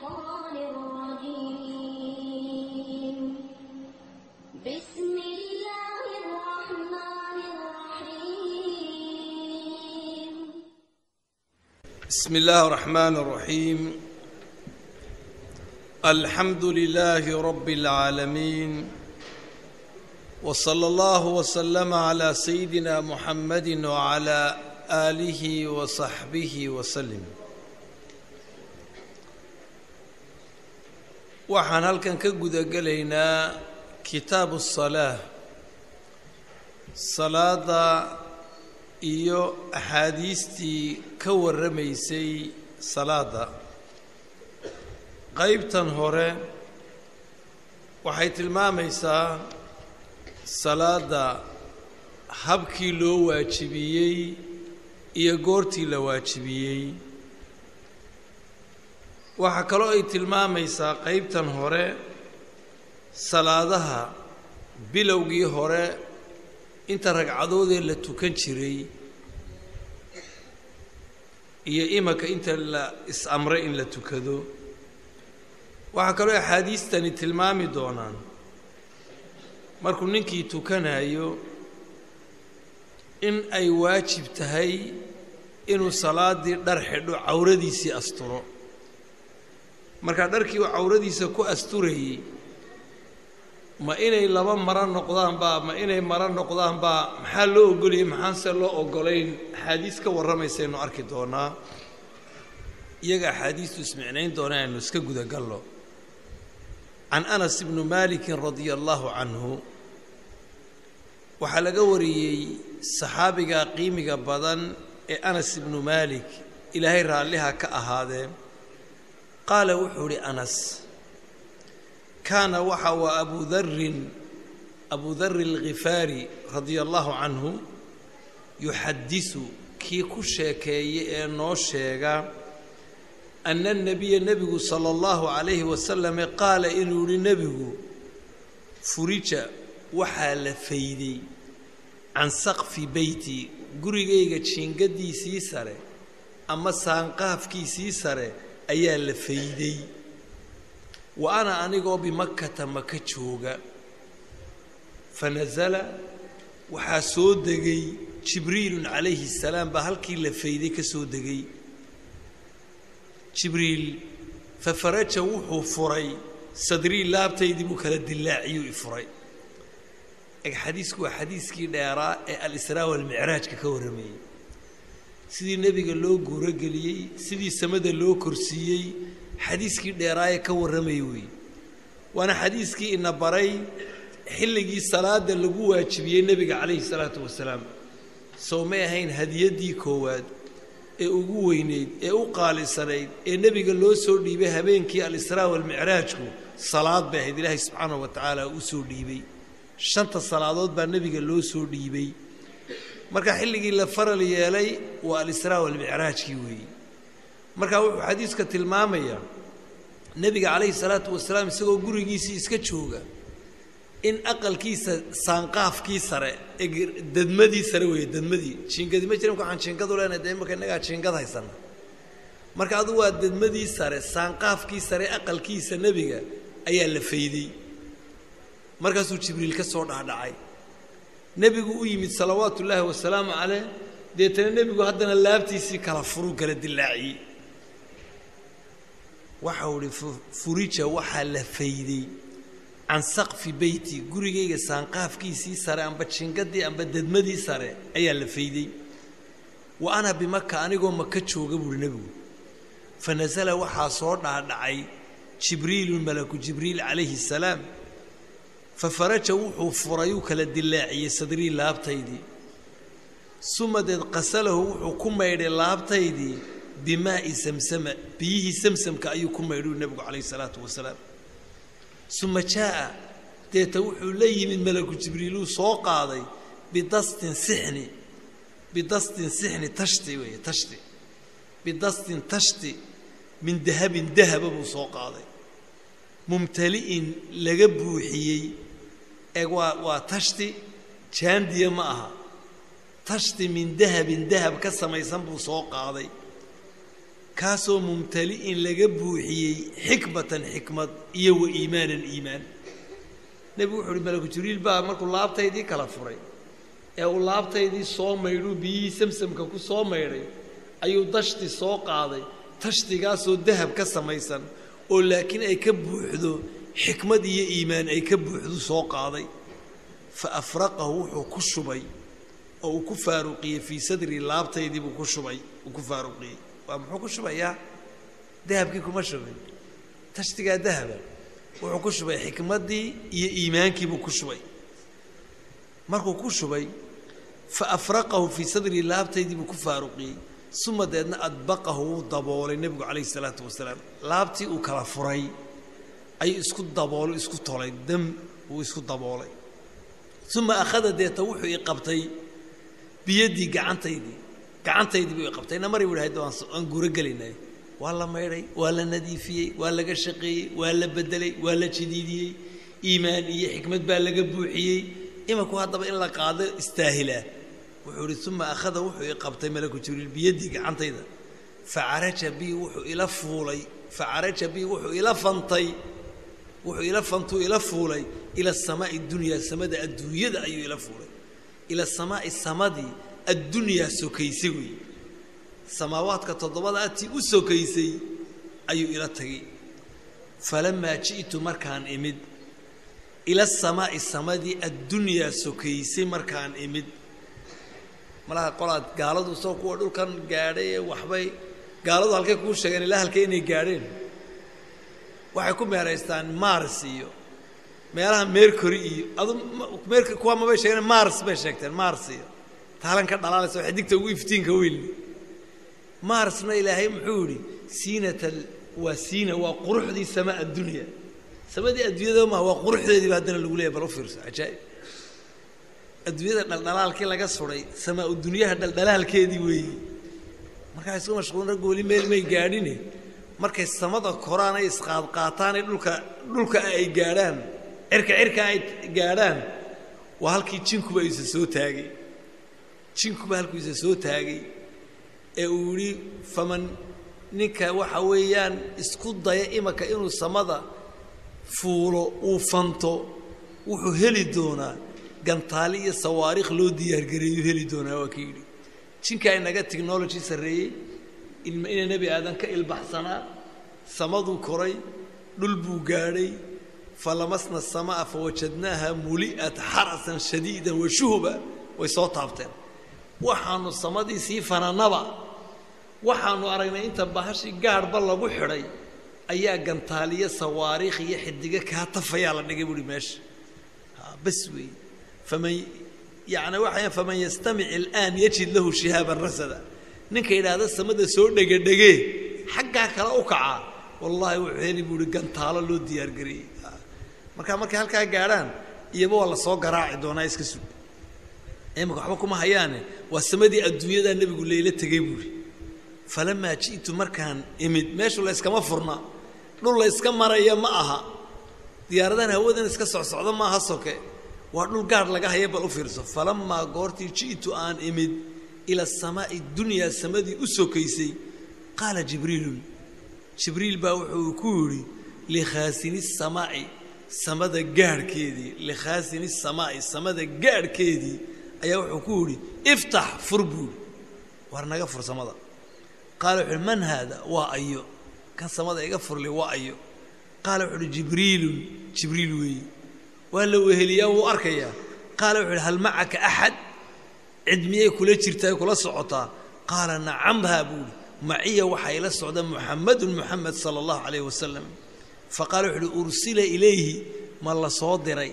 الشيطان الرجيم بسم الله الرحمن الرحيم بسم الله الرحمن الرحيم الحمد لله رب العالمين وصلى الله وسلم على سيدنا محمد وعلى آله وصحبه وسلم waxaan halkan ka guda gelaynaa kitaabu الصلاة salaada iyo axaadiistii ka warramaysay salaadda qaybtan hore waxay tilmaamaysaa salaadda habkii loo waajibiyey iyo goortii la waajibiyey waxaa kaloo ay tilmaamaysaa qaybtan hore salaadaha bilowgii hore inta ragcadoodee la tukan jiray iyo imanka inta la is-amray in la tukado waxaa kaloo axaadiistani tilmaami doonaan markuu ninkii tukanayo in ay waajib tahay inuu salaaddii dhar xidho cawradiisii asturo markaa dharkii uu cawradiisa ku asturayey ma inay laba maro noqdaanbaa ma inay maro noqdaanbaa maxaa loo ogolayay maxaanse loo ogolayn axaadiis ka warramaysaynu arki doonaa iyaga axaadiistu ismicnayn doona aynu iska gudagallo can anas ibnu maalikin radia allaahu canhu waxaa laga wariyey saxaabiga qiimiga badan ee anas ibnu maalik ilaahay raalliha ka ahaadee qaala wuxuu idhi anas kaana waxa waa abu darin abu dari alkhifaari radia allahu canhu yuxadisu kii ku sheekeeye ee noo sheega ana anabiya nebigu sala allahu calayhi wasalame qaala inuu yihi nebigu furija waxaa la fayday can saqfi beyti gurigayga jiingadiisii sare ama saanqaafkiisii sare ayaa la fayday wa ana anigoo bimakkata maka jooga fa nasala waxaa soo degay jibriilun calayhi salaam baa halkii la fayday ka soo degay jibriil fa faraja wuxuu furay sadrii laabtaydii buu kala dilaaciyuu i furay eg xadiisku waa xadiiskii dheeraa ee al-israa walmicraajka ka warramayey sidii nebiga loo guurogeliyey sidii samada loo korsiiyey xadiiskii dheeraaye ka warramayey weeye waana xadiiskii ina baray xilligii salaada lagu waajibiyey nebiga calayhi salaatu wasalaam sow may ahayn hadiyaddii koowaad ee ugu weyneyd ee u qaalisanayd ee nebiga loo soo dhiibay habeenkii al-israa walmicraajku salaad bay ahayd ilaahay subxaanahu wa tacaala u soo dhiibay shanta salaadood baa nebiga loo soo dhiibay marka xilligii la faral yeelay waa alisraa walmicraajkii weeye marka wuxuu xadiiska tilmaamayaa nebiga calayhi salaatu wasalaam isagoo gurigiisii iska jooga in aqalkiisa saanqaafkii sare ee dadmadii sare weeye dadmadii jiingadi ma jiran waxaan jiingadu leenahay dee imaka innagaa jiingad haysana marka adu waa dadmadii sare saanqaafkii sare aqalkiisa nebiga ayaa la fayday markaasuu jibriil ka soo dhaadhacay nebigu u yimid salawaatu ullaahi wasalaamu caleyh deetana nebigu haddana laabtiisii kala furuu kala dilaaciyey waxau idhi furija waxaa la fayday can saqfi beyti gurigayga saanqaafkiisii sare amba jingadii amba dadmadii sare ayaa la fayday wa ana bimaka anigoo maka jooga buuhi nebigu fa nasala waxaa soo dhaadhacay jibriilun malaku jibriil calayhi salaam fa faraja wuxuu furayuu kala dilaaciyey sadrii laabtaydii sumadeed qasalahu wuxuu ku maydhay laabtaydii bimaa'i samsama biyihii samsamka ayuu ku maydhuu nebigu calayhi salaatu wasalaam suma jaa'a deeta wuxuu la yimid malaku jibriiluu soo qaaday bidastin sixni bidastin sixni tashti weeye tashti bidastin tashti min dahabin dahaba buu soo qaaday mumtali'in laga buuxiyey eeg waa waa tashti jaandiya ma aha tashti min dahabin dahab ka samaysan buu soo qaaday kaasoo mumtali'in laga buuxiyey xikmatan xikmad iyo wa iimaanan iimaan nebigu wuxu uhi malaku jibriil baa markuu laabtaydii kala furay ee uu laabtaydii soo maydhuu biyihii samsamka ku soo maydhay ayuu dashti soo qaaday tashtigaasoo dahab ka samaysan oo laakiin ay ka buuxdo xikmad iyo iimaan ay ka buuxdu soo qaaday fa afraqahu wuxuu ku shubay oo uu ku faaruqiyey fii sadrii laabtaydii buu ku shubay uu ku faaruqiyey waa muxuu ku shubayaa dahabkii kuma shubin tashtigaa dahaba wuxuu ku shubay xikmaddii iyo iimaankiibuu ku shubay markuu ku shubay fa afraqahu fii sadrii laabtaydii buu ku faaruqiyey suma deedna adbaqahu wuu daboolay nebigu calayhi salaatu wasalaam laabtii uu kala furay ayuu isku daboolay isku tolay dam uu isku daboolay uma akhada deeta wuxuu i qabtay biyaddii gacantaydii gacantaydii buu i qabtay na mari bu hayd waan guuro gelaynay waa la maydhay waa la nadiifiyey waa laga shaqeeyey waa la bedelay waa la jadiidiyey iimaan iyo xikmad baa laga buuxiyey imanku haddaba in la qaado istaahilaa wuxuu ihi uma akhada wuxuu i qabtay malaku jibriil biyaddii gacantayda facaraja bii wuxuu ila fuulay facaraja bii wuxuu ila fantay wuxuu ila fantuu ila fuulay ila asamaai dunyaa samada adduunyada ayuu ila fuulay ila asamaai samadii addunyaa sokaysay weeye samaawaadka toddobada atii u sokaysay ayuu ila tagay falamaa ji'tu markaan imid ila asamaa'i samadii addunyaa sokaysay markaan imid malaha qolaad gaaladu soo kuwa dhulkan gaadhay ee waxbay gaaladu halkay kuu sheegeen ilaa halkay inay gaadheen waxay ku meeraystaan mars iyo meelaha mercury iyo adu mer kuwa mabay sheegeen mars bay sheegteen mars iyo taalan ka dhalaalaysa waxay digta ugu iftiinka weynli marsna ilaahay muxuu yidhi siinata waa siina waa quruxdii samaa addunya samadii adduunyada maha waa quruxdeediiba haddana lagu leeyahy bal u fiirso cajaa'ib adduunyada dhaldhalaalkii laga suray samaa udunyaha dhaldhalaalkeedii weeyi markaa isku mashquulin raggu weli meel may gaadhine markay samada koraan ay isqaadqaataan ee dhulka dhulka ay gaadhaan cirka cirka ay gaadhaan waa halkii jinkuba isa soo taagay jinkuba halkuu isa soo taagay ee uu yidhi faman ninka waxa weeyaan isku daya imanka inuu samada fuulo uu fanto wuxuu heli doonaa gantaali iyo sawaariikh loo diyaargareeyu heli doonaa waa ka yidhi jinkaa inaga technology sarreeyey ina nebi aadan ka ilbaxsanaa samaduu koray dhul buu gaadhay falamasna asamaa fawajadnaaha muli'at xarasan shadiidan wa shuhuba way soo taabteen waxaanu samadii sii fananaba waxaanu aragnay inta bahashii gaadhba lagu xidhay ayaa gantaaliyo sawaariikh iyo xidigo kaa tafayaa la dhigay buuhi meesha bas weeye faman yani waxay faman yastamic ilaan yajid lahu shihaaban rasada ninka yidhaahda samada soo dhegadhegee xaggaa kale u kacaa wallaahi wuxuu heli buuhi gantaalo loo diyaargareeyey marka markay halkaa gaadhaan iyaba waa lasoo garaaci doonaa iska sug imika waxba kuma hayaane waa samadii adduunyadaa nebigu layla tegey buuhi falamaa ji'tu markaan imid meeshu la yskama furna dhul la yska maraya ma aha diyaaradahan hawadan iska socsocda maaha soke waa dhul gaadh laga haya bal u fiirso falamaa goortii ji'tu aan imid ila asamaa'i dunyaa samadii u sokaysay qaala jibriilun jibriil baa wuxuu ku yidhi likhaasini samaa'i samada gaadhkeedii likhaasini samaa'i samada gaadhkeedii ayaa wuxuu ku yidhi iftax fur buuhi waar naga fur samada qaala wuxu uhi man haada waa ayo kan samada iga furli waa ayo qaala wuxu uhi jibriilun jibriil weeye waa la weheliyaa wuu arkayaa qaala wuxu uhi hal macaka axad cid miyay kula jirtaa kula socotaa qaala nacamhaa buuhi maciya waxaa ila socda muxamadun muxamed sala allahu calayh wasalam faqaala wuxu uhi ursila ilayhi ma la soo diray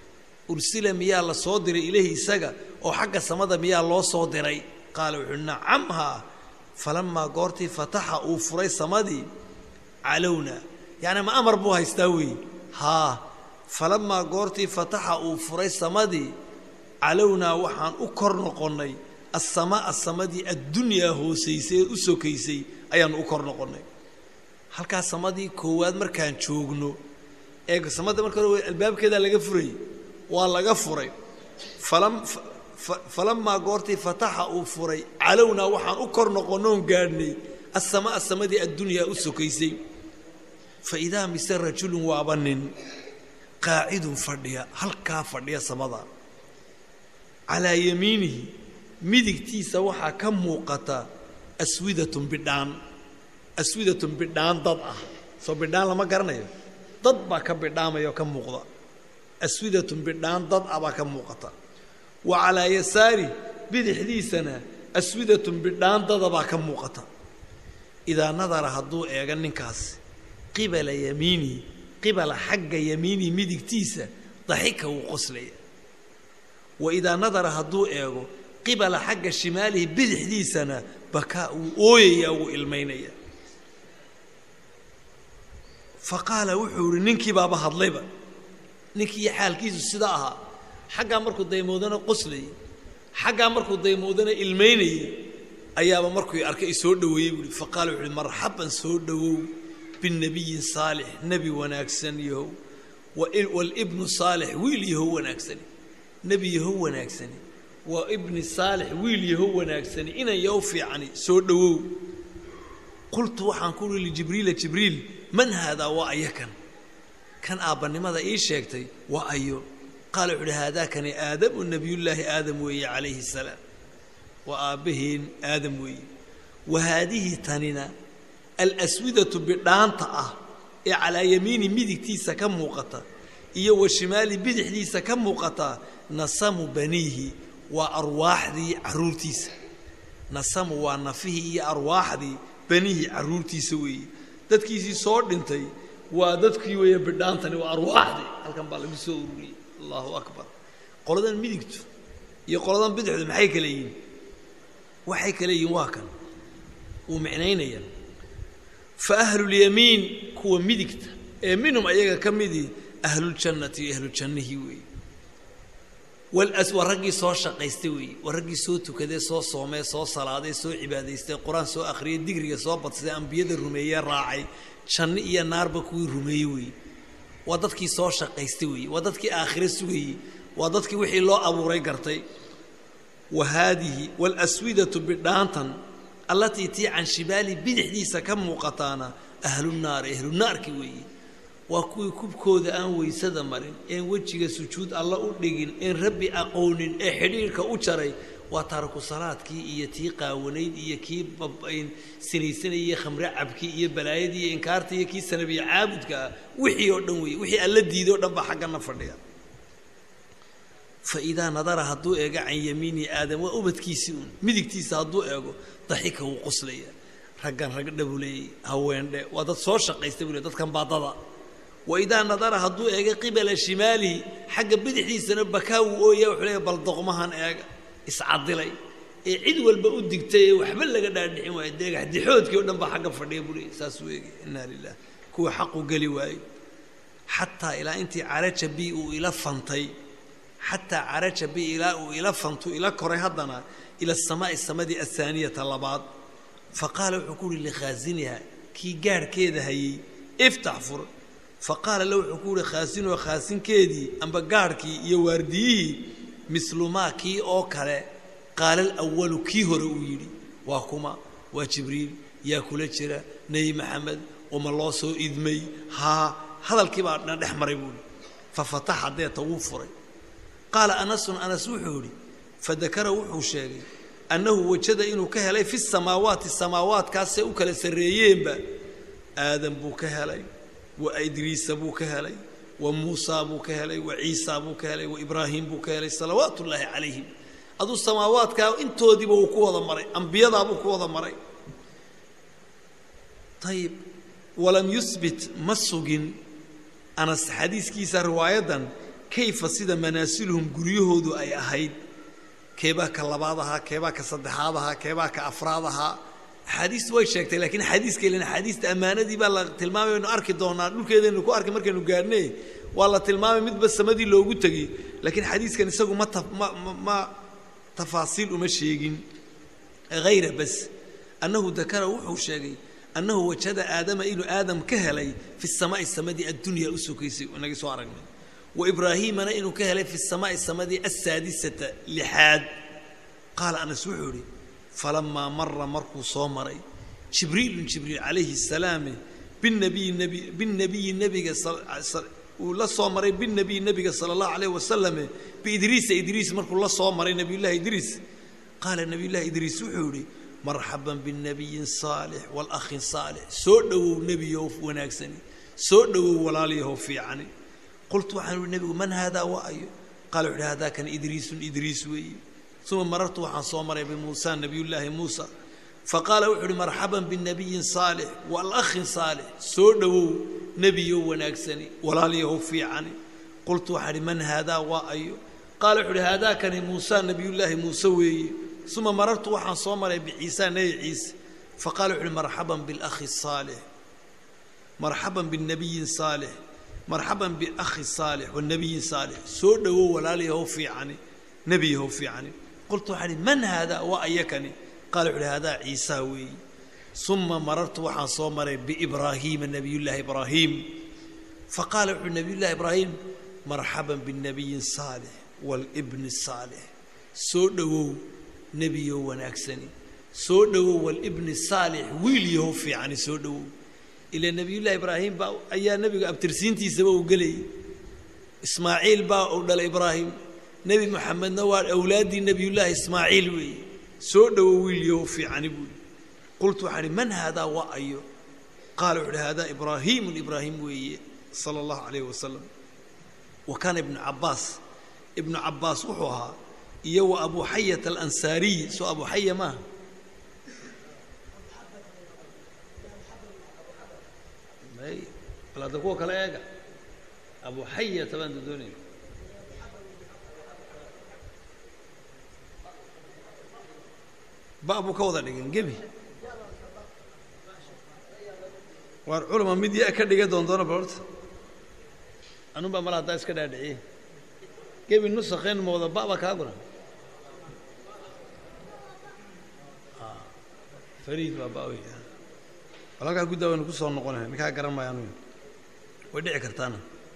ursila miyaa la soo diray ilayhi isaga oo xagga samada miyaa loo soo diray qaala wuxu uhi nacamhaa falamaa goortii fataxa uu furay samadii calowna yacni ma amar buu haystaa weeye haa falamaa goortii fataxa uu furay samadii calownaa waxaan u kor noqonnay assamaa samadii addunyaa hoosaysay ee u sokaysay ayaannu u kor noqonnay halkaa samadii koowaad markaan joogno ee samadda marka hore albaabkeedaa laga furayay waa laga furay falam falamaa goortii fataxa uu furay calownaa waxaan u kor noqonnoon gaadhnay assamaa samadii addunyaa u sokaysay fa idaa mise rajulun waaba nin qaacidun fadhiya halkaa fadhiya samada calaa yamiinihi midigtiisa waxaa ka muuqata aswidatun bidhaan aswidatun bidhaan dad ah soo bidhaan lama garanayo dad baa ka bidhaamaya oo ka muuqda aswidatun bidhaan dad ah baa ka muuqata wa calaa yasaari bidixdiisana aswidatun bidhaan dada baa ka muuqata idaa nadara hadduu eego ninkaasi qibala yamiinihi qibala xagga yamiinihi midigtiisa daxika wuu qoslaya wa idaa nadara hadduu eego qibala xagga shimaalihi bidixdiisana bakaa wuu ooyayaa wuu ilmaynaya fa qaala wuxuu ihi ninkii baaba hadlayba ninkii xaalkiisu sida ahaa xaggaa markuu daymoodana qoslayay xaggaa markuu daymoodana ilmaynayay ayaaba markuu arkay isoo dhoweeyey buuhi fa qaala wuxu uhi marxaban soo dhowow binabiyin saalix nebi wanaagsan yahow walibnu saalix wiil yahow wanaagsani nebi yahow wanaagsani waa ibni saalix wiil yahow wanaagsani inan yahow fiicani soo dhowow qultu waxaan ku uhi lijibriila jibriil man haadaa waa aya kan kan aabbannimada ii sheegtay waa ayo qaala wuxu uhi haadaakani aadamu nabiyullaahi aadam weeye calayhi salaam waa aabbaheen aadam weeye wa haadihi tanina alaswidatu bidhaanta ah ee calaa yamiini midigtiisa ka muuqata iyo wa shimaali bidixdiisa ka muuqata nasamu baniihi waa arwaaxdii carruurtiisa nasamu waa nafihii iyo arwaaxdii baniihi carruurtiisa weeye dadkiisii soo dhintay waa dadkii weeye bidhaantani waa arwaaxdii halkan baa lagu soo ururiyey allahu akbar qoladan midigtu iyo qoladan bidixdu maxay kale yihiin waxay kale yihiin waa kan uu micnaynaya fa ahlulyamiin kuwa midigta ee minhum ayaga ka midii ahluljannati iyo ahluljannihii weeye walas waa raggii soo shaqaystay weeye waa raggii soo tukadee soo soomee soo salaaday soo cibaadaystay qur-aan soo akhriyey digriga soo badsaday ambiyada rumeeyee raacay janno iyo naarba kuwii rumeeyey weeye waa dadkii soo shaqaystay weeye waa dadkii aakhire sugayey waa dadkii wixii loo abuuray gartay wa haadihi waalaswidatu bidhaantan allatii tii can shibaali bidixdiisa ka muuqataana ahlunaari ahlunaarki weeye waa kuwii kubkooda aan weysada marin een wejiga sujuud alla u dhigin een rabbi aqoonin ee xidhiirka u jaray waa taaraku salaadkii iyo tii qaawanayd iyo kii sinaysanayay iyo khamre cabkii iyo balaayadii iyo inkaartii iyo kii sanabiya caabudka ah wixii oo dhan weeye wixii alla diiday o dhan baa xaggana fadhiya fa idaa nadara hadduu eego can yamiinihi aadam waa ubadkiisii uun midigtiisa hadduu eego daxika wuu qoslaya raggan rag dhabuleeyey haweendhe waa dad soo shaqaysta buu le dadkan baadada wa idaa nadara hadduu eego qibala shimaalihi xagga bidixdiisana bakaa wuu ooya wuxuu leeya bal doqmahan eega iscadilay ee cid walba u digtay ee waxba laga dhaadhicin waayo deegax dixoodkii o dhan baa xagga fadhiya buu leeyay saasuu eegay inaa lilah kuwa xaqu geli waayo xataa ilaa intii caraja bi uu ila fantay xataa caraja bi ilaa uu ila fantu ila koray haddana ila asamaai samadii ahaaniyata labaad fa qaala wuxuu ku uhi likhaasiniha kii gaadhkeeda hayey iftax fur fa qaala la wuxuu ku uhi khaasinuha khaasinkeedii amba gaadhkii iyo waardiyihii mislumaa kii oo kale qaala alawalu kii hore uu yidhi waa kuma waa jibriil yaa kula jira nebi maxamed uma loo soo idmay haa hadalkii baa na dhex maray buuhi fa fataxa deeta wuu furay qaala anasun anas wuxuu idhi fadakara wuxuu sheegay annahu wajada inuu ka helay fi samaawaati samaawaadkaasee u kala sarreeyeenba aadam buu ka helay wa idriisa buu ka helay wa muusaa buu ka helay wa ciisaa buu ka helay wa ibraahim buu ka helay salawaat ullaahi calayhim aduu samaawaadkaa intoodiiba uu ku wada maray ambiyadaabuu ku wada maray ayib walam yusbit ma sugin anas xadiiskiisa riwaayadan kayfa sida manaasiluhum guryahoodu ay ahayd keebaa ka labaad ahaa keebaa ka saddexaad ahaa keebaa ka afraad ahaa axaadiistu way sheegtay lakiin xadiiska ilan axaadiista ammaanadii baa la tilmaamay aynu arki doonaa dhulkeedaynu ku arki markaynu gaadhnay waa la tilmaamay midba samadii loogu tegey laakiin xadiiskan isagu ma ma ma tafaasiil uma sheegin hayra bas annahu dakara wuxuu sheegay annahu wajada aadama inuu aadam ka helay fi samaai samadii addunya u sokaysay inagii soo aragnay wa ibraahiimana inuu ka helay fi samaai samadii asaadisata lixaad qaala anas wuxuu idhi falamaa mara markuu soo maray jibriilun jibriil calayhi salaame binabiyi nebi binabiyi nebiga uu la soo maray binabiyi nebiga sala allahu calayh wasalame biidriisa idriis markuu la soo maray nabiyullahi idriis qaala nabiyullahi idriis wuxuu yidhi marxaban binabiyin saalix walakhin saalix soo dhowow nebiyow wanaagsani soo dhowow walaalyahow fiicani qultu waxaan uhi nebigu man haadaa wa ayo qaala wuxuuhi haadaa kan idriisun idriis weeye uma marartu waxaan soo maray bimuusa nabiyullaahi muusa faqaala wuxuu uhi marxaban binabiyin saalix walakhin saalix soo dhowow nebiyow wanaagsani walaalyahow fiicani qultu waxaan ihi man haadaa waa ayo qaala wuxu uhi haadaakani muusa nabiyullaahi muuse weeye uma marartu waxaan soo maray biciisa nebi ciise faqala wuxu uhi marxaban bilakhi saalix marxaban binabiyin saalix marxaban biakhi saalix wanabiyin saalix soo dhowow walaalyahow fiicani nebiyahow fiicani qultu waxaan ihi man haadaa waa ayakani qaala wuxu uhi haadaa ciisaa weeye uma marartu waxaan soo maray biibraahiima nabiyullaahi ibraahiim faqaala wuxuuhi nabiyullahi ibraahim marxaban binabiyin saalix waalibni saalix soo dhowow nebiyow wanaagsani soo dhowow walibni saalix wiil yahow fiicani soo dhowow ilaa nebiyullahi ibraahim baa ayaa nebiga abtirsiintiisaba uu gelayay ismaaciil baa uu dhalay ibraahim nebi moxamedna waa awlaaddii nebiyullaahi ismaaciil weeye soo dhowow wiil yahow fiicani buuli qultu waxaan ihi man haadaa waa ayo qaala wuxu uhi haadaa ibraahiimun ibraahim weeye sala allahu calayhi wasalam wa kaana ibnu cabbaas ibnu cabbaas wuxuu ahaa iyo wa abu xayat alansaariy soo abu xaya maaha bal hadda kuwa kale eega abu xayata baan dodoonaya ba buu ka wada dhigan gebi waar culama mid yaa ka dhiga doondoona bal horta anun baa mala haddaa iska dhaadhiciye gebi nusakeen mooda baba kaa guran fariid baa ba wey bal halkaa guddaa waynu ku soo noqonay ninkaa garan maayo anu way dhici kartaana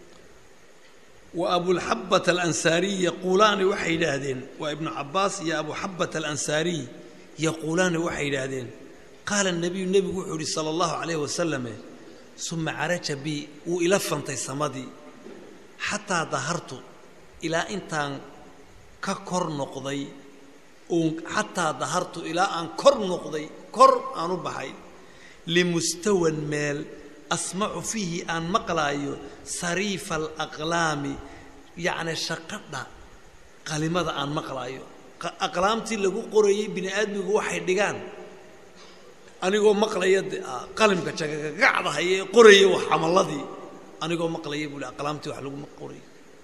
wa abulxabat alansaariy yaquulaani waxay yidhaahdeen waa ibnu cabbaas iyo abuxabat alansaariy yaquulaani waxay yidhaahdeen qaala nabiyu nebigu wuxuu yihi sala allahu calayh wasalame suma caraja bi wuu ila fantay samadii xataa dahartu ilaa intaan ka kor noqday uun xataa dahartu ilaa aan kor noqday kor aan u baxay limustawan meel asmacu fiihi aan maqlaayo sariifa alaqlaami yacni shaqadha qalimada aan maqlaayo aqlaamtii lagu qorayey bini aadmigu waxay dhigaan anigoo maqlaya de qalimka jagagagacdahay ee qoraya wax camalladii anigoo maqlaya buu li aqlaamtii wax laguma qoray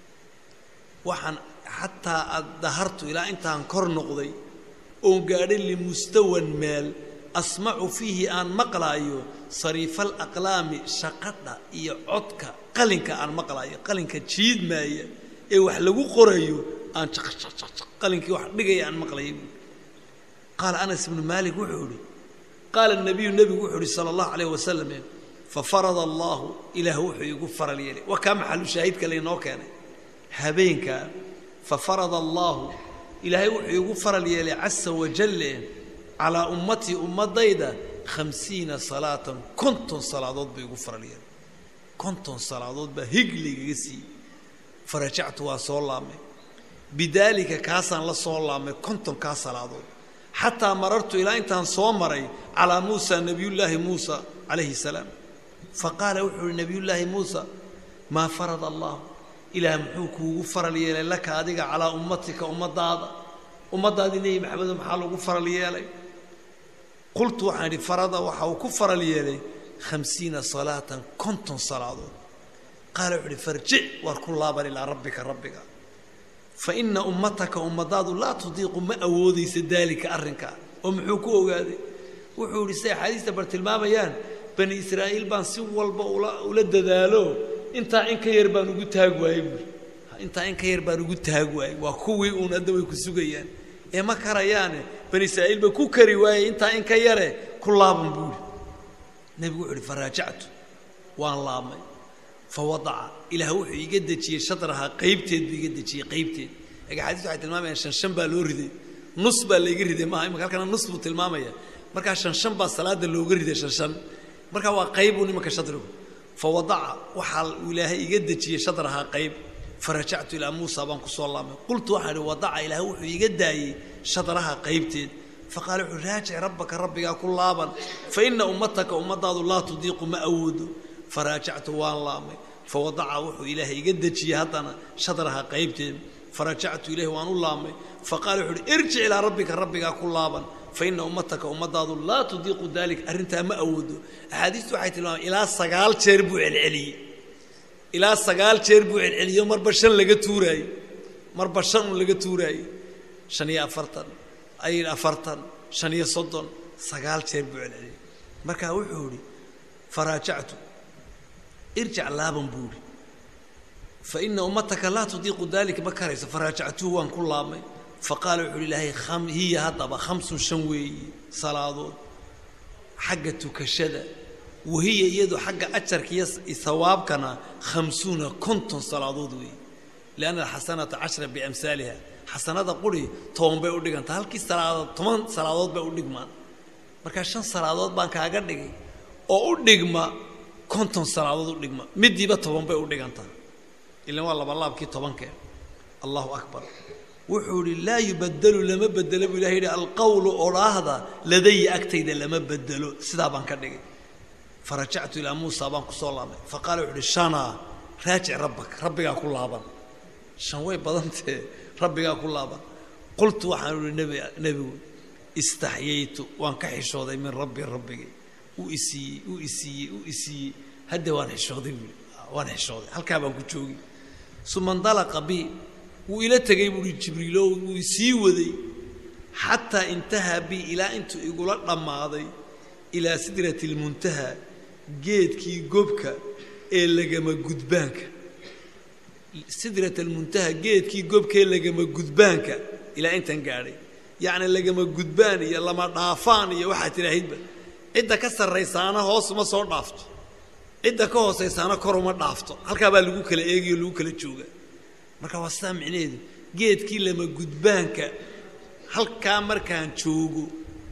waxaan xataa aad dahartu ilaa intaan kor noqday oon gaadhay limustawan meel asmacu fiihi aan maqlaayo sariifal aqlaami shaqadha iyo codka qalinka aan maqlaayo qalinka jiidmaaya ee wax lagu qorayo aan qalinkii wax dhigaya aan maqlaya buui qaala anas ibnu maalik wuxuu idhi qaala nabiyu nebigu wuxuu ihi sala allahu calayh wasalam fafarada allaahu ilaah wuxuu igu faral yeelay waa kaa maxalu shaahidka laynoo keenay habeenkaa fafarada allaahu ilaahay wuxuu igu faral yeelay casa wajalle calaa ummatii ummadayda khamsiina salaatan konton salaadood buu igu faral yeelay konton salaadood baa higligaga siiyey farajactu waa soo laabmay bidaalika kaasaan la soo laabmay kontonkaa salaadood xataa marartu ilaa intaan soo maray calaa muusa nebiyullaahi muusa calayhi salaam faqaala wuxuu uhi nebiyullaahi muusa maa farada allah ilaah muxuu kuugu faral yeelay laka adiga calaa ummatika ummadaada ummaddaadii nebi maxamedo maxaa lagu faral yeelay qultu waxaan idhi farada waxa uu ku faral yeelay khamsiina salaatan konton salaadood qaala wuxuu ihi farjic waar ku laaban ilaa rabbika rabbiga fa ina ummataka ummadaadu laa tudiiqu ma awoodaysa daalika arrinkaa oo muxuu ku ogaaday wuxuu idhi siday axaadiista bar tilmaamayaan bani israa'iil baan si walba ula ula dadaalo intaa in ka yar baan ugu taag waayey buuri intaa in ka yar baan ugu taag waayey waa kuwii uun hadda way ku sugayaan ee ma karayaane bani israa'iil ba ku kari waayey intaa in ka yare ku laaban buuri nebigu wuxuu ihi faraajactu waan laabmay fa wadaca ilaah wuxuu iga dejiyey shadrahaa qaybteed buu iga dejiyey qaybteed aga xadiis waxay tilmaamayaan shan shan baa loo riday nus baa layga riday maaha imaka halkana nus buu tilmaamaya markaa shan shan baa salaada looga riday shan shan markaa waa qaybuu nimanka shadrigu fa wadaca waxaa uu ilaahay iga dejiyey shadrahaa qayb farajactu ilaa muusa baan kusoo laamay qultu waxaan ihi wadaca ilaahay wuxuu iga daayey shadraha qaybteed faqaala wuxuu raajic rabbaka rabbigaa ku laaban fa ina ummataka ummadaadu laa tudiiqu ma awoodo faraajactu waan laamay fawadaca wuxuu ilaahay iga dejiyey haddana shadraha qaybteed farajactu ilayhi waan u laamay faqaala wuxuu uhi irjic ilaa rabbika rabbigaa ku laaban fa ina ummataka ummadaadu laa tudiiqu dalik arrintaa ma awoodo axaadiistu waxay tilmaamay ilaa sagaal jeer buu celceliyey ilaa sagaal jeer buu celceliyo marba shan laga tuuraayo marba shan un laga tuuraayo shan iyo afartan ay afartan shan iyo soddon sagaal jeer buu celceliyey markaa wuxuu idhi faraajactu irjic laaban buu idhi fa ina ummataka laa tudiiqu dalika ma karayso faraajactuhu waan ku laabmay faqaala wuxuu uhi ilaahay kham hiya haddaba khamsun shan weeye salaadood xagga tukashada wahiya iyadu xagga ajarka iyo hawaabkana khamsuuna konton salaadood weeye lianna alxasanata cashra biamhaaliha xasanada quri toban bay u dhigantaa halkii salaadood toban salaadood bay u dhigmaan markaa shan salaadood baan kaaga dhigay oo u dhigma konton salaadood u dhigma midiiba toban bay u dhigantaa ilan waa labalaabkii tobankee allahu akbar wuxuu idhi laa yubadelu lama bedelo buu ilahay yidhi alqawlu odhaahda ladaya agtayda lama bedelo sidaa baan ka dhigay farajactu ilaa muusa baan kusoo laabmay faqaala wuxuu uhi shanaa raajic rabbak rabbigaa ku laaban shan way badantee rabbigaa ku laaban qultu waxaan ihi nb nebigu istaxyaytu waan ka xishooday min rabbi rabbigay uu isiiyey uu isiiyey uu isiiyey hadda waan xishooday buui waan xishooday halkaa baan ku joogi suma ndalaqa bi wuu ila tegay buuhi jibriilo wuu isii waday xataa intahaa bi ilaa intuu igula dhammaaday ilaa sidrati lmuntaha geedkii gobka ee lagama gudbaanka sidrat almuntaha geedkii gobkaee lagama gudbaanka ilaa intan gaadhay yacni lagama gudbaan iyo lama dhaafaan iyo waxaad tidhaahidba cidda ka sarraysaana hoos uma soo dhaafto cidda ka hoosaysaana kor uma dhaafto halkaa baa lagu kala eegayo lagu kala jooga marka waa sidaa micnaheedu geedkii lama gudbaanka halkaa markaan joogo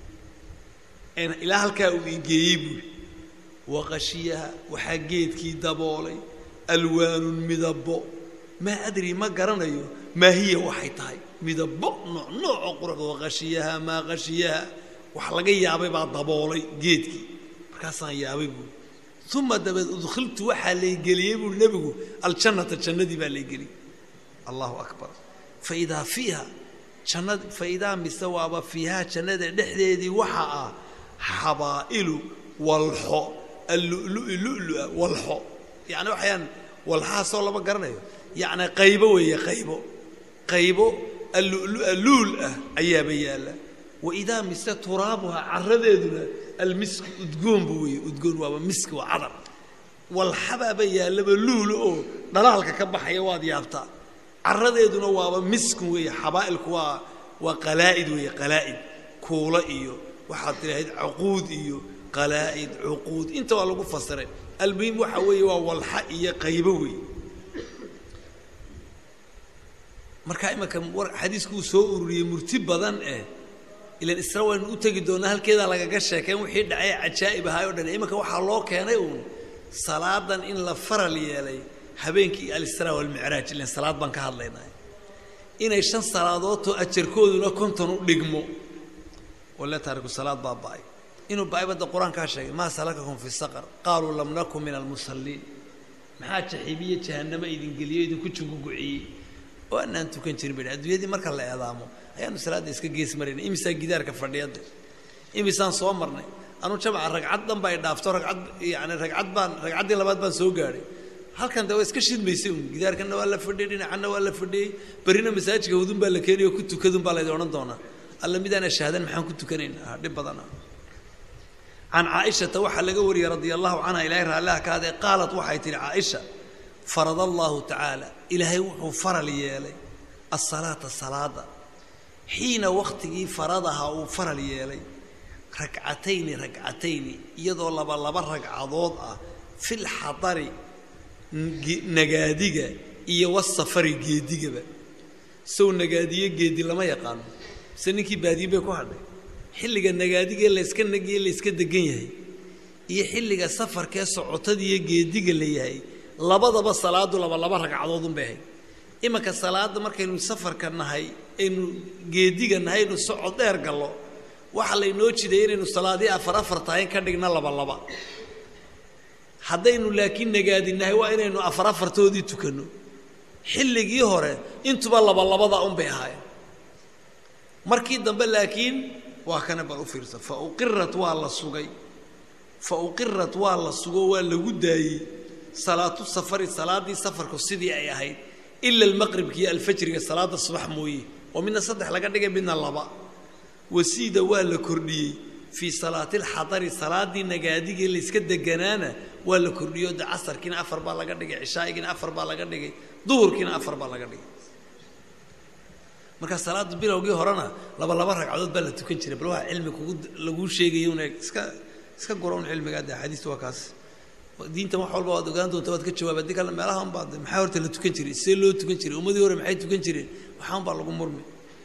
ilaa halkaa uu igeeyey buuri waqashiyaha waxaa geedkii daboolay alwaanun midabo maa adri ma garanayo maa hiya waxay tahay midabo nooc noocoo quruxda waqashiyaha maa qashiyaha wax laga yaabay baa daboolay geedkii markaasaan yaabay buuri uma dabeed udkhiltu waxaa laygeliyey buuri nebigu aljannata jannadii baa laygeliyey allahu akbar faidaa fiiha jannad faidaa mise waaba fiihaa jannada dhexdeedii waxa ah xabaa'ilu walxo allulu'i lu'lua walxo yacni waxayaan walxahaasoo lama garanayo yacni qaybo weeye qaybo qaybo allulua luul ah ayaaba yaalla waidaa mise turaabuha caradeeduna almiski udgoonba weeye udgoon waaba miski waa cadar walxabaaba yaallaba luula oo dhalaalka ka baxaya waad yaabtaa caradeeduna waaba miskun weeye xabaa'ilku waa waa qalaa'id weeye qalaa'id kuulo iyo waxaad tidhahayd cuquud iyo qalaa'id cuquud inta waa lagu fasiray almuhim waxa weeye waa walxa iyo qaybo weeye markaa imanka xadiisku uu soo ururiyey murti badan eh ilan isra waynu u tegi doonaa halkeedaa lagaga sheekeen wixii dhacay cajaa'ib ahaay o dhan imanka waxaa loo keenay uun salaadan in la faral yeelay habeenkii alisraa walmicraaj ilan salaad baan ka hadlaynay inay shan salaadoodoo ajarkooduna konton u dhigmo wale taariku salaad baa ba'ay inuu ba'ay badda qur-aankaa sheegay maa salakakum fi saqar qaaluu lam nakun min almusalliin maxaa jaxiibiye jahannamo idin geliyo idinku juguguciyey oo anaan tukan jirin ba adduunyadii marka la eedaamo ayaanu salaadda iska gees maraynay imisaa gidaarka fadhiyada imisaan soo marnay anuu jamca ragcad dhan ba ay dhaafto ragcad yani ragcad baan ragcaddii labaad baan soo gaadhay halkan de waa iska shidmaysay un gidaarkanna waa la fadhiyey dhinacanna waa la fadhiyey berrina masaajidka hudun baa la keenayo ku tukadun baa laydin odhan doonaa alla midaan ashaadan maxaan ku tukanaynaa dhib badana can caaishata waxaa laga wariyey radia allahu canha ilaahay raalliha ka hadee qaalat waxay tihi caaisha farada allahu tacaala ilaahay wuxuu faral yeelay asalaata salaada xiina wakhtigii faradaha uu faral yeelay ragcatayni ragcatayni iyadoo laba laba ragcadood ah fil xadari nagaadiga iyo wasafari geedigaba sow nagaadiyo geedi lama yaqaano mise ninkii baadiyin bay ku hadhay xilliga nagaadigee layska nagiye layska degan yahay iyo xilliga safarkee socotadiiyo geediga la yahay labadaba salaadu laba laba ragcadood unbay ahayd imanka salaada markaynu safarka nahay aynu geediga nahay aynu socod dheer gallo waxaa laynoo jiday inaynu salaadii afar afar tahay ka dhigna laba laba haddaynu laakiin nagaadinahay waa inaynu afar afartoodii tukanno xilligii hore intuba laba labada unbay ahaayeen markii dambe laakiin waa kana bal u fiirsa fa uqirat waa la sugay fa uqirat waa la sugo waa lagu daayey salaatu safari salaadii safarku sidii ay ahayd ila almaqribka iyo alfajriga salaada subax mooye oo midna saddex laga dhigay midna laba wasiida waa la kordhiyey fii salaati alxadari salaadii nagaadigii layska deganaana waa la kordhiyo de casarkiina afar baa laga dhigay cishaa'igiina afar baa laga dhigay duhurkiina afar baa laga dhigay markaa salaada bilowgii horena laba laba ragcadood baa la tukan jiray bal waa cilmi kugu laguu sheegayo un iska iska gura un cilmigaa de axaadiista waa kaas diintan wax walba waad ogaan doonta waad ka jawaaba haddii kale meelahan baa de maxaa horta la tukan jiray see loo tukan jiray ummadii hore maxay tukan jireen waxaan baa lagu murmi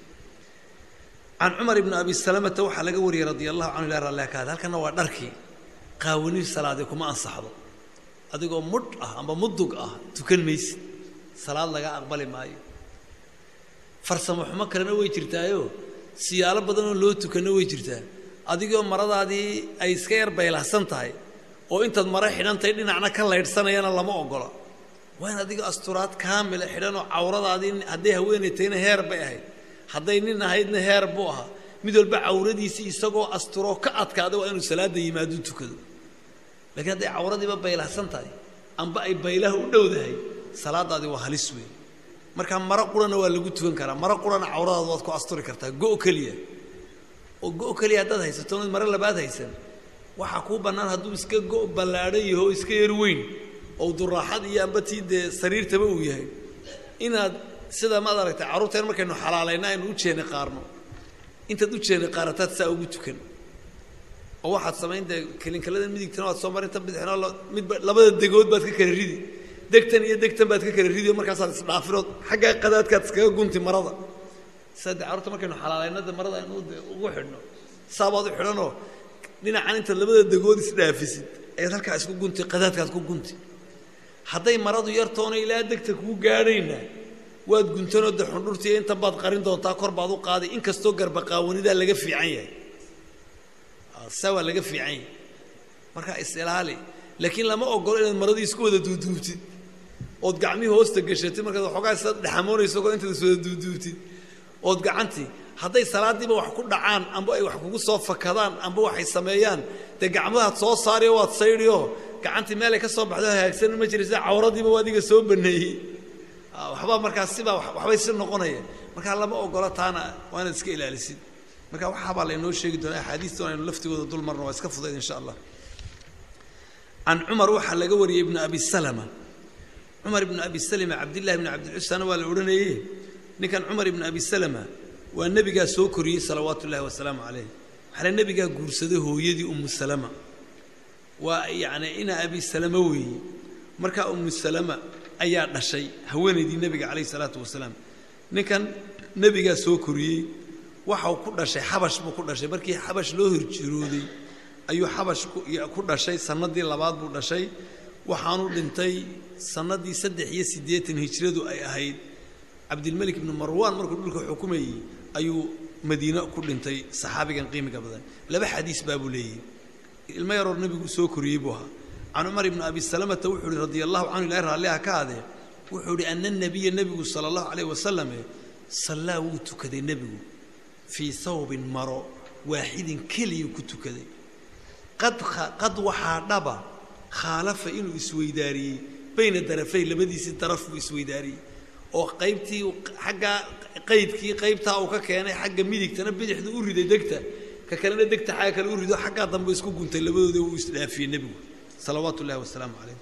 can cumar ibni abi salamata waxaa laga wariyey radia allahu canhu ilah rallah ka hada halkana waa dharkii qaawani salaadee kuma ansaxdo adigoo mudh ah amba mudug ah tukan maysid salaad laga aqbali maayo farsamo xumo kalena way jirtaayo siyaalo badanoo loo tukanno way jirtaa adigoo maradaadii ay iska yar baylahsan tahay oo intaad mare xidhantahay dhinacna ka laydhsanayana lama ogola waa in adigoo asturaad kaamila xidhanoo cawradaadii hadday haweenay tahayna heer bay ahayd hadday nin ahaydna heer buu ahaa mid walba cawradiisii isagoo asturoo ka adkaada waa inuu salaada yimaado tukado lakiin hadday cawradiiba baylahsan tahay amba ay baylaha u dhowdahay salaadaadii waa halis weyn markaa maro qurana waa lagu tukan karaa maro qurana cawradaada waad ku asturi kartaa go' keliya oo go' keliya haddaad haysato oonad mare labaad haysan waxaa kuu bannaan hadduu iska go' ballaadhan yaho o iska yar weyn oo duraaxad iyo amba tii dee sariirtaba uu yahay inaad sida maad aragtay carruurteen markaynu xalaalayna aynu u jeeni qaarno intaad u jeeni qaarataad saa ugu tukan oo waxaad samayn dee kelinkalada midigtana waad soo marin tan bidixna midba labada degood baad ka kala ridi degtan iyo degtan baad ka kala ridi oo markaasaad isdhaafinood xaggaa qadaadkaad iskaga gunti marada sida dee carruurta markaynu xalaalayna de marada aynu de ugu xidhno saabaad u xidhanoo dhinacan intaad labada degood isdhaafisid ayaad halkaa isku gunti qadaadkaad ku gunti hadday maradu yartoona ilaa degta kuu gaadhayna waad guntanoo de xundhurtiiyo intan baad qarin doontaa kor baad u qaaday inkastoo garbaqaawanidaa laga fiican yahay saa waa laga fiican yahay markaa is-ilaali laakiin lama ogolo inaad maradii isku wada duuduubtid ood gacmihii hoosta gashatid markaad waxoogaa isaad dhexamoonayso koo intaad iswada duuduubtid ood gacantii hadday salaadiiba wax ku dhacaan amba ay wax kugu soo fakadaan amba waxay sameeyaan dee gacmadaad soo saariyo waad saydhiyo gacantii meelay ka soo baxdo hagaagsan ma jiraysa cawradiiba waa adiga soo baneeyey waxbaa markaas sibaa waxbay si noqonaya markaa lama ogolo taana waa inaad iska ilaalisid marka waxaabaa laynoo sheegi doonaa axaadiistan aynu laftigooda dul marno waa iska fudayd insha allah can cumar waxaa laga wariyey ibnu abi salama cumar ibnu abi salama cabdillahi ibnu cabdilcusana waa la odhanayey ninkan cumar ibnu abi salama waa nebigaa soo koriyey salawaatu ullahi wasalaamu calayh waxaana nebigaa guursaday hooyadii umu salama waa yacni ina abi salama weeye markaa umu salama ayaa dhashay haweenaydii nebiga calayhi salaatu wasalaam ninkan nebigaa soo koriyey waxau ku dhashay xabash buu ku dhashay markii xabash loo horjirooday ayuu xabash ku dhashay sanadii labaad buu dhashay waxaanu dhintay sanadii saddex iyo siddeetan hijradu ay ahayd cabdilmelik ibnu marwaan markuu dhulka xukumayey ayuu madiine ku dhintay saxaabigan qiimiga badan laba xadiis baabuu leeyahy ilmo yaroor nebigu soo koriyey buu ahaa can cumar ibni abi salamata wuxuu ihi radia allahu canhu ilahi raalliha ka adee wuxuu ihi ana nabiya nebigu sala allahu calayh wasalame sallaa wuu tukaday nebigu fii hawbin maro waaxidin keliyuu ku tukaday qad qad waxaa dhaba khaalafa inuu isweydaariyey bayna darafay labadiisii daraf buu isweydaariyey oo qaybtii xaggaa qaydkii qaybtaa uu ka keenay xagga midigtana bidixdu u riday degta ka kalena degta xagga kale u rido xaggaa dambe isku guntay labadooda uu isdhaafiyey nebigu salawaatu ullahi wasalaamu calayh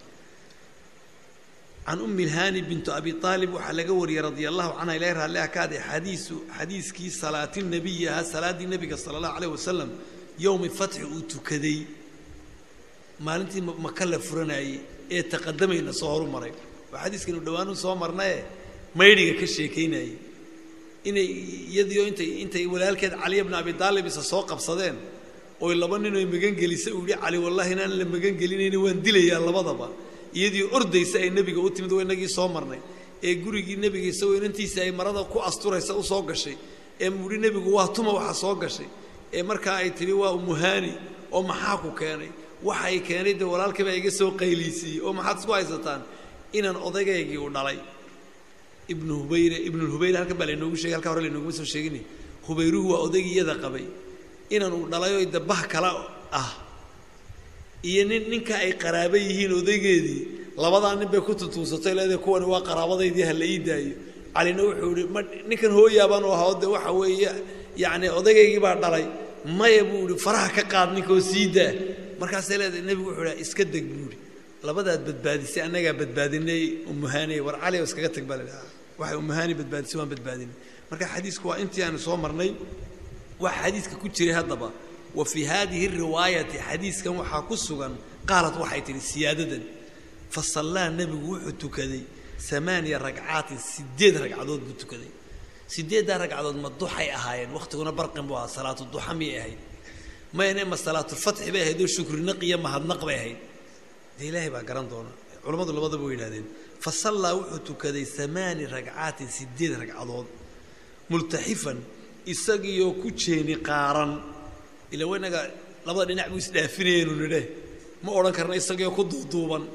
can ummi lhaani bintu abi aalib waxaa laga wariyey radia allahu canha ilahi raalliha ka ade xadiisu xadiiskii salaati nabiyi ahaa salaaddii nebiga sala allahu calayh wasalam yowmi fatxi uu tukaday maalintii maka la furanayey ee taqadamayna soo horu maray waa xadiiskaynu dhowaanu soo marnaye maydhiga ka sheekaynayey inay iyadiio intay intay walaalkeed caliya bna abi daalib isa soo qabsadeen oy laba nin oy magangelisa uu yihi cali wallahi inaan la magangelinayni waan dilayaa labadaba iyadii ordaysa ay nebiga u timid waa inagii soo marnay ee gurigii nebiga isagoo inantiisa ay marada ku asturaysa u soo gashay ee muhi nebigu waa tuma waxa soo gashay ee markaa ay tidhi waa umuhaani oo maxaa ku keenay waxa ay keenay dee walaalkii baa iga soo qayliisiiyey oo maxaad isku haysataan inaan odaygaygii u dhalay ibnu hubayre ibnulhubayre halkan baa laynoogu shegay halkaa hore laynooguma soo sheegin hubayruhu waa odaygii iyada qabay inaan uu dhalay oo dabah kala ah iyo nin ninka ay qaraaba yihiin odaygeedii labadaa nin bay ku tutuusatay leedahay kuwani waa qaraabadaydii ha la ii daayo calina wuxuu ihi ma ninkan hooyaabaan u ahaa de waxa weeye yacni odaygaygii baa dhalay maya buu ihi faraha ka qaad ninkaoo sii daa markaasay leedahay nebigu wuxuu ihi iska deg buu ihi labadaad badbaadisay annagaa badbaadinay umuhaaniy war cali oo iskaga tag baa la dhahaa waxay umuhaani badbaadisay waan badbaadinay marka xadiisku waa intii aanu soo marnay waxa xadiiska ku jiray haddaba wa fii haadihi riwaayati xadiiskan waxaa ku sugan qaalat waxay tihi siyaadadan fa sallaa nebigu wuxuu tukaday amaaniya ragcaatin sideed ragcadood buu tukaday sideeddaa ragcadood ma duxay ahaayeen wakhtiguna barqin buu ahaa salaatu duxa miyay ahayd mayne ma salaatulfatxi bay ahayd oo shukrinaq iyo mahadnaq bay ahayd dee ilaahay baa garan doona culammadu labadaba way yidhahdeen fa sallaa wuxuu tukaday amaani ragcaatin sideed ragcadood multaxifan isagiioo ku jeeni qaaran ila waynaga labada dhinac buu isdhaafinayenu nidhe ma odhan karna isagiioo ku duuduuban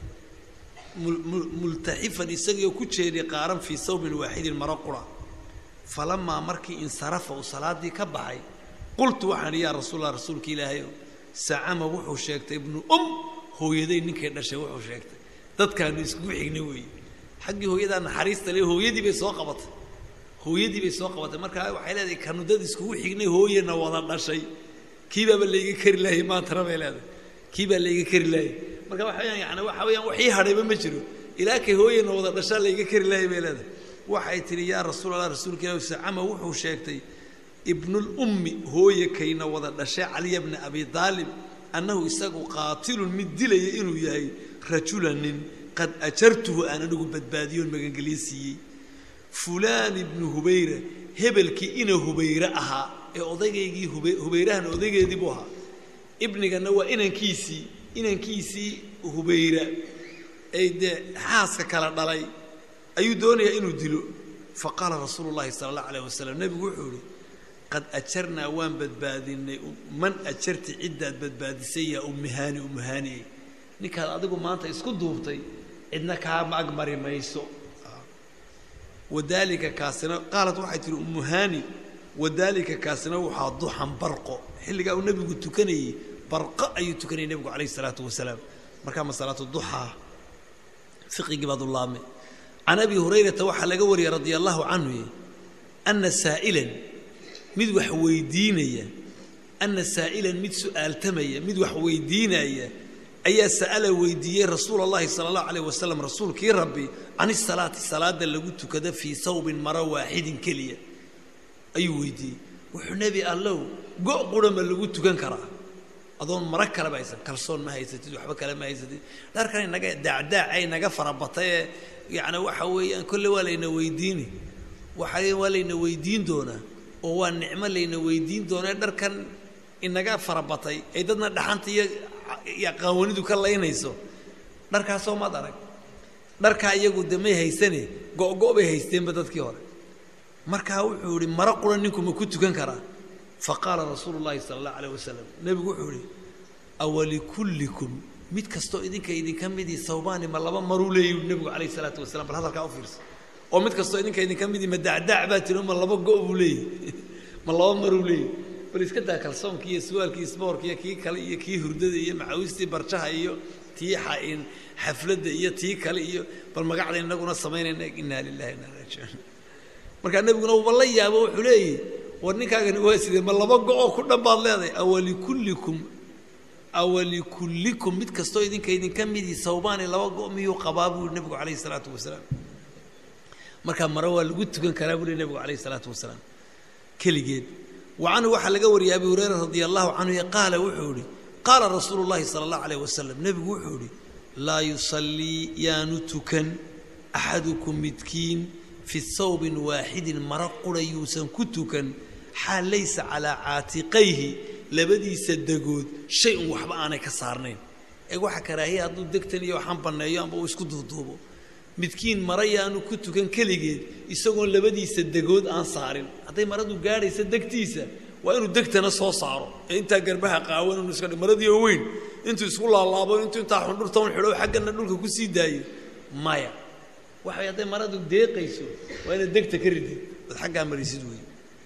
multaxifan isagiioo ku jeeni qaaran fii sawbin waaxidin maro qura falamaa markii insarafa uu salaadii ka baxay qultu waxaan yaa rasuulallah rasuulka ilaahayow sacama wuxuu sheegtay ibnu um hooyaday ninkay dhashay wuxuu sheegtay dadkaanu iskugu xignay weeye xaggii hooyadaa naxariista le hooyadii bay soo qabatay hooyadii bay soo qabatay markaa waxay leedahay kanu dad iskugu xignay hooyana wada dhashay kii baaba layga kari laayay maantana bay leedahay kii baa layga kari laayay marka waxa weyaan yani waxa weeyaan waxii hadhayba ma jiro ilaa kay hooyana wada dhashaa layga kari laayay bay leedahay waxay tidhi yaa rasuul allah rasuulka ilahi sacama wuxuu sheegtay ibnulummi hooye kayna wada dhashay caliya bna abi daalib annahu isagu qaatilun mid dilaya inuu yahay rajulan nin qad ajartuhu aan anigu badbaadiyoon magangelyo siiyey fulaan ibnu hubayra hebelkii ina hubayre ahaa ee odaygaygii hub hubayrahan odaygeedii buu ahaa ibnigana waa inankiisii inankiisii hubayra ay dee xaaska kala dhalay ayuu doonayaa inuu dilo fa qaala rasuulu llahi sala allahu alayh wasalam nebigu wuxuu ihi qad ajarnaa waan badbaadinay man ajarti ciddaad badbaadisay yaa ummihaani ummihaaniye ninkaad adigu maanta isku duubtay cidna kaama agmari mayso wadaalika kaasina qaalat waxay tihi ummuhaani wadaalika kaasina waxaa duxan barqo xilligaa uu nebigu tukanayey barqo ayuu tukanayay nebigu calayhi isalaatu wasalaam markaa ma salaatu duxaa fiqigii baad u laabmay can abi hurayrata waxaa laga wariyey radia allahu canhu ana saa'ilan mid wax weydiinaya ana saa'ilan mid su'aaltamaya mid wax weydiinaya ayaa sa'ala weydiiyey rasuul allahi sala allahu alayh wasalam rasuulkii rabbi can isalaati salaada lagu tukada fii sawbin maro waaxidin keliya ayuu weydiiyey wuxuu nebi allow go' qura ma lagu tukan karaa adoon maro kaleba haysan kalsoon ma haysatid waxba kale ma haysatid dharkan inaga daacdaacay naga farabatayee yacni waxa weeyaan kolle waa layna weydiini waxa waa layna weydiin doonaa oo waa nicmo layna weydiin doonaa dharkan inaga farabatay ay dadna dhaxanta iyo iyo qaawanidu ka laynayso dharkaasoo maad arag dharkaa iyagu de may haysane go-go' bay haysteenba dadkii hore markaa wuxuu ihi maro qura ninku ma ku tukan karaa fa qaala rasuulu llahi sala allahu alayh wasalam nebigu wuxuu ihi awalikullikum mid kastoo idinka idinka midii sawbaani ma laba maruu leeyi nebigu calayhi salaatu wasalam bal hadalkaa u fiirsa oo mid kastoo idinka idinka midii ma dacdaac baa tiri ma laba go' buu leeyahy ma laba maruu leeyahy bal iska daa kalsoonki iyo suwaalkii isboorka iyo kii kale iyo kii hurdada iyo macawistii barjaha iyo tii xain xafladda iyo tii kale iyo bal magacda inaguna samaynayna inaa lilahi inaa raajicuun markaa nebiguna uba la yaabo wuxuu leeyahy war ninkaagani waa sidee ma laba go-oo ku dhan baad leedahay awalikullikum awalikullikum mid kastoo idinka idinka midii sawbaani laba go' miyuu qabaa buu yihi nebigu calayhi salaatu wasalaam markaa mare waa lagu tukan karaa buu lehy nebigu calayhi salaatu wasalaam keligeed wa canhu waxaa laga wariyay abi hureyra radia allahu canhu qaala wuxuu ihi qaala rasuulu llahi sala allahu alayh wasalam nebigu wuxuu ihi laa yusallii yaanu tukan axadukum midkiin fi thawbin waaxidin maro qura yuusan ku tukan xaal laysa calaa caatiqayhi labadiisa degood shay un waxba aanay ka saarnayn eeg waxa karaahiya hadduu degtan iyo waxaan banneeyo amba uu isku duuduubo midkiin mara yaanu ku tukan keligeed isagoon labadiisa degood aan saarin hadday maradu gaadhaysa degtiisa waa inuu degtana soo saaro ee intaa garbaha qaawan inu iska maradii oo weyn intuu isku laalaabo intuu intaa xundhurta un xidho xaggana dhulka ku sii daayo maya waxay hadday maradu deeqayso waa inaad degta ka ridid ood xaggaa marisid wey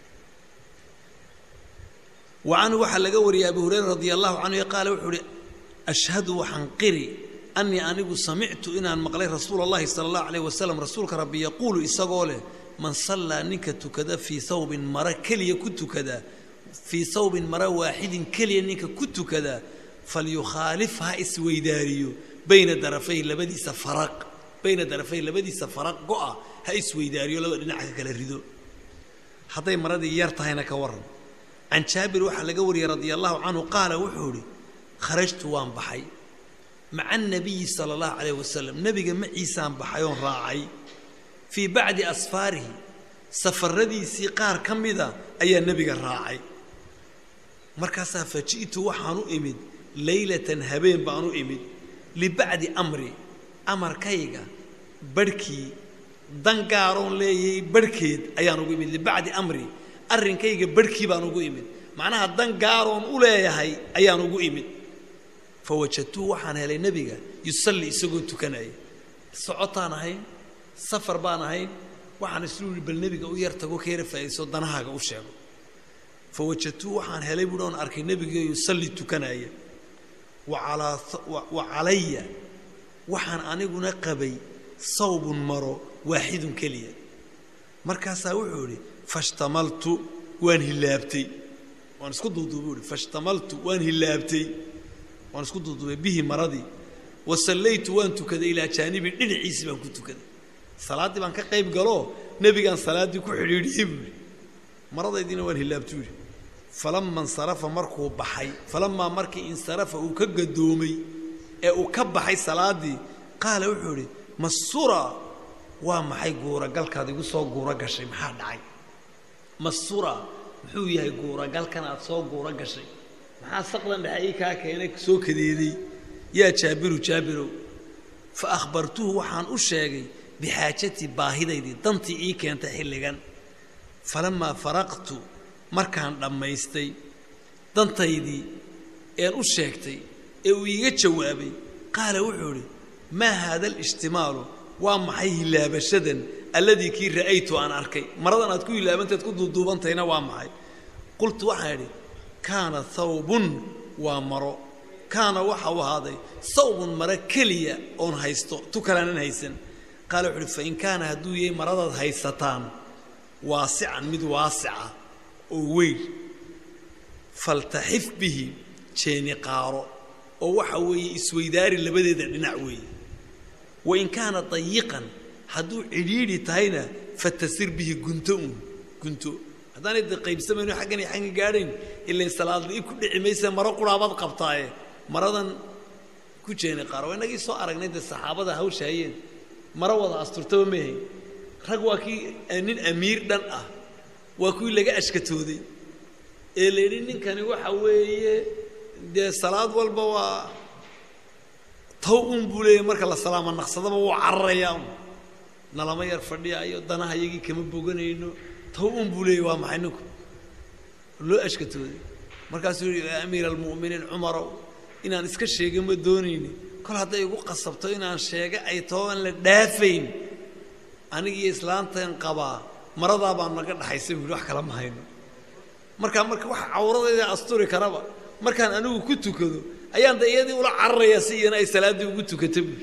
wa canhu waxaa laga wariyay abu hurayra radia allahu canhu qaala wuxuu uhi ashhadu waxaan qiri anii anigu samictu inaan maqlay rasuula allahi sala allahu alayh wasalam rasuulka rabbi yaquulu isagoo leh man sallaa ninka tukada fii thawbin mara keliya ku tukada fii thawbin mara waaxidin keliya ninka ku tukada falyukhaalif ha isweydaariyo bayna darafay labadiisa faraq bayna darafay labadiisa faraq go-a ha isweydaariyo laba dhinaca ka kala rido hadday maradii yar tahayna ka waran can jaabir waxaa laga wariyey radia allahu canhu qaala wuxuu idhi kharajtu waan baxay maca anabiyi sala allahu calayh wasalam nebiga maciisaan baxay oon raacay fii bacdi asfaarihi safaradiisii qaar ka mida ayaa nebiga raacay markaasaa faji'tu waxaan u imid leylatan habeen baan u imid libacdi amri amarkayga barhkii dan gaaroon leeyay barhkeed ayaan ugu imid libacdi amri arrinkayga barhkii baan ugu imid macnaha dan gaaroon u leeyahay ayaan ugu imid fa wajadtuu waxaan helay nebiga yusalli isagoo tukanaya socotaan ahayn safar baan ahayn waxaan islu yihi bal nebiga u yar tago ka yara faa'iidayso danahaaga u sheego fa wajadtuu waxaan helay buuhi oon arkay nebiga yusalli tukanaya waalaa wa calaya waxaan aniguna qabay sawbun maro waaxidun keliya markaasaa wuxuu idhi fashtamaltu waan hilaabtay waan isku duuduubay uhi fashtamaltu waan hilaabtay waan isku duuduubay bihi maradii wa sallaytu waan tukaday ilaa jaanibi dhinaciisii baan ku tukaday salaaddii baan ka qayb galoo nebigaan salaaddii ku xidhiidhiyey buu yidhi maradaydiina waan hilaabtu yidhi falama insarafa markuu baxay falamaa markii insarafa uu ka gadoomay ee uu ka baxay salaaddii qaala wuxuu idhi masura waa maxay guuragalkaad igu soo guuro gashay maxaa dhacay masura muxuu yahay guuragalkan aad soo guuro gashay maxaa saqdan dhexe ii kaa keenay soo kadeeday yaa jaabiru jaabirow fa akhbartuhu waxaan u sheegay bixaajatii baahidaydii dantii ii keentay xilligan falamaa faraqtu markaan dhammaystay dantaydii een u sheegtay ee uu iiga jawaabay qaala wuxuu idhi maa haada alishtimaalu waa maxay hilaabashadan alladii kii ra'aytu aan arkay maradan aad ku hilaabantaed ku duuduubantayna waa maxay qultu waxaan idhi kaana thawbun waa maro kaana waxa uu ahaaday thawbun maro keliya oon haysto tu kalaanan haysan qaala wuxu uhi fain kaana hadduu yahay maradaad haysataan waasican mid waasica oo weyn faltaxif bihi jeeni qaaro oo waxa weeye isweydaari labadeeda dhinac weeye wain kaana dayiqan hadduu cidhiidhi tahayna fatasir bihi gunto un gunto haddaanay de qaybsamayno xaggan iyo xaggan gaadhayn ilain salaadla-i ku dhici maysa maro quraabaad qabtaaye maradan ku jeeni qaaro waa inagii soo aragnay dee saxaabada hawsha hayeen maro wada asturtaba meehay rag waa kii nin amiir dhan ah waa kuwii laga ashkatooday ee la yidhi ninkani waxa weeye dee salaad walba waa taw un buu leeyahy marka la salaama naqsadaba wuu cararayaa un nalama yar fadhiyaayo danaha iyagii kama boganayno taw un buu leeyahy waa maxay ninku loo ashkatooday markaasuu yihi yaa amiir almu'miniin cumarow inaan iska sheega ma doonayni kol hadday igu qasabto inaan sheega ay too aan la dhaafayn anigiiyo islaantan qabaa maradaa baa naga dhaxaysa buu wax kala ma hayno markaa marka waxa cawradayda asturi karaba markaan anigu ku tukado ayaan da iyadii ula cararayaa si iyana ay salaaddii ugu tukata buuri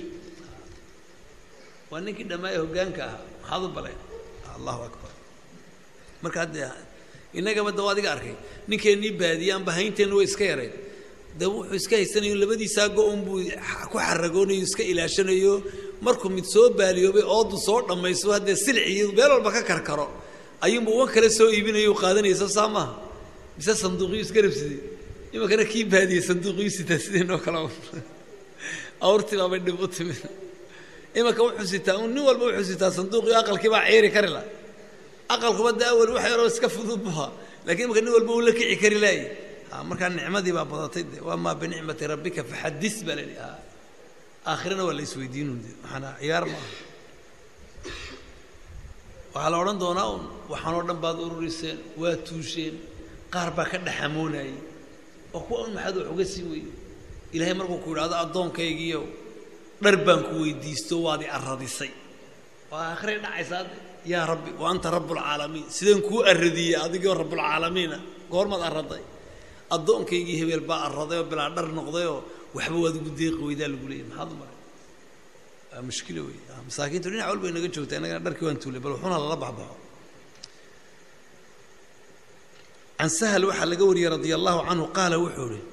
waa ninkii dhammaaya hoggaanka ahaa maxaad u baleen allahu akbar marka haddee innagaba dawa adiga arkay ninkeennii baadiye aanba haynteenna way iska yareen dee wuxuu iska haysanayo labadiisaa go-on buu ku xaragoonayo iska ilaashanayo markuu mid soo baaliyoobay oodu soo dhammayso haddee silciyo meel walba ka karkaro ayuunba uwan kale soo iibinayo qaadanayso saa maaha mise sanduuqyu iska rabsaday imankana kii baadiyey sanduuqyu sitaa sideenoo kale awrtii baabay dhib u timid imanka wuxuu sitaa un nin walba wuxuu sitaa sanduuqio aqalkii baa ciiri kari la aqalkuba de awal wax yaroo iska fudud buha lakiin imanka nin walba uu la kici kari laayay markaa nicmadii baa badatay de wamaa binicmati rabbika faxadis baa laidhi aakhirana waa la isweydiinun de waxaana ciyaar ma aha waxaa la odhan doonaa un waxaanoo dhan baad ururiseen waa tuusheen qaar baa ka dhaxamoonayay oo kuwa un maxaad wax uga sii weyey ilaahay markuu ku yidhahdo addoonkaygiiyo dhar baan ku weydiisto waad i arradisay waa aakhiray dhacaysaa de yaa rabbi wa anta rabbulcaalamiin sideen kuu arradiyey adigoo rabbulcaalamiina goormaad arraday addoonkaygii hebeel baa arraday oo bilaa dhar noqdayoo waxba waad ugu deeqi weydaa lagu leeyay maxaad u maray waa mushkilo wey masaakiintu dhinac walba inaga joogta innagana dharkii waan tuulay bal wuxuuna lala baxbaxo can sahal waxaa laga wariyey radia allahu canhu qaala wuxuu ihi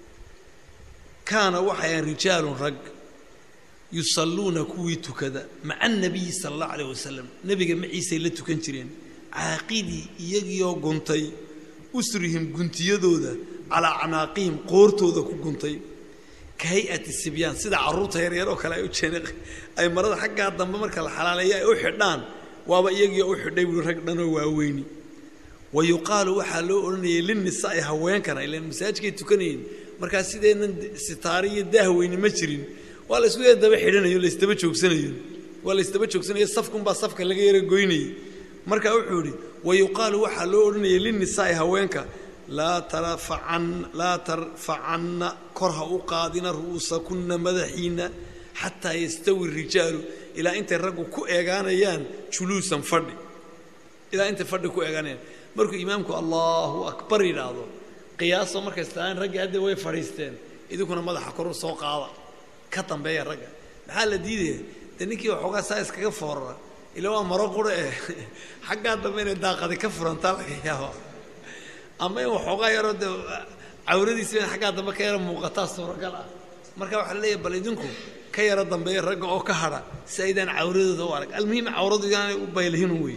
kaana waxayan rijaalun rag yusalluuna kuwii tukada maca anabiyi sala allahu alayh wasalam nebiga maciisay la tukan jireen caaqidii iyagiioo guntay usrihim guntiyadooda calaa acnaaqihim qoortooda ku guntay ka hay-ati sibyaan sida carruurta yaryar oo kale ay u jeen ay marada xaggaa dambe marka la xalaaleeyo ay u xidhaan waaba iyagiioo u xidhay buui rag dhanoo waaweyni wa yuqaalu waxaa loo odhanayay linnisaai haweenkana ilaan masaajidkay tukanayeen markaa sideennan sitaari iyo daahweyni ma jirin waa la isku yar daba xidhanayo laysdaba joogsanayo waa laysdaba joogsanayo safkunbaa safka laga yara goynayay marka wuxuu idhi wa yuqaalu waxaa loo odhanayay linnisaai haweenka laa tarfacan laa tarfacanna kor ha u qaadina ru'uusakunna madaxiinna xataa yastawi rijaalu ilaa intay raggu ku eegaanayaan juluusan fadhi ilaa intay fadhi ku eegaanayaan markuu imaamku allahu akbar yidhaahdo qiyaasoo markay istaan raggii hadda way fadhiisteen idinkuna madaxa koru soo qaada ka dambeeya ragga maxaa la diidaya dee ninkii waxoogaa saa iskaga foorara ila waa maro qura eh xaggaa dambe inay daaqadi ka furantaa laga yaaba ama in waxoogaa yaroo dee cawradiisi in xaggaa dambe ka yara muuqataa suuragal ah marka waxaa la leeyahay bal idinku ka yaro dambeeya ragga oo ka hadha si aydaan cawradooda u arag almuhim cawradu inaanay u baylihin wey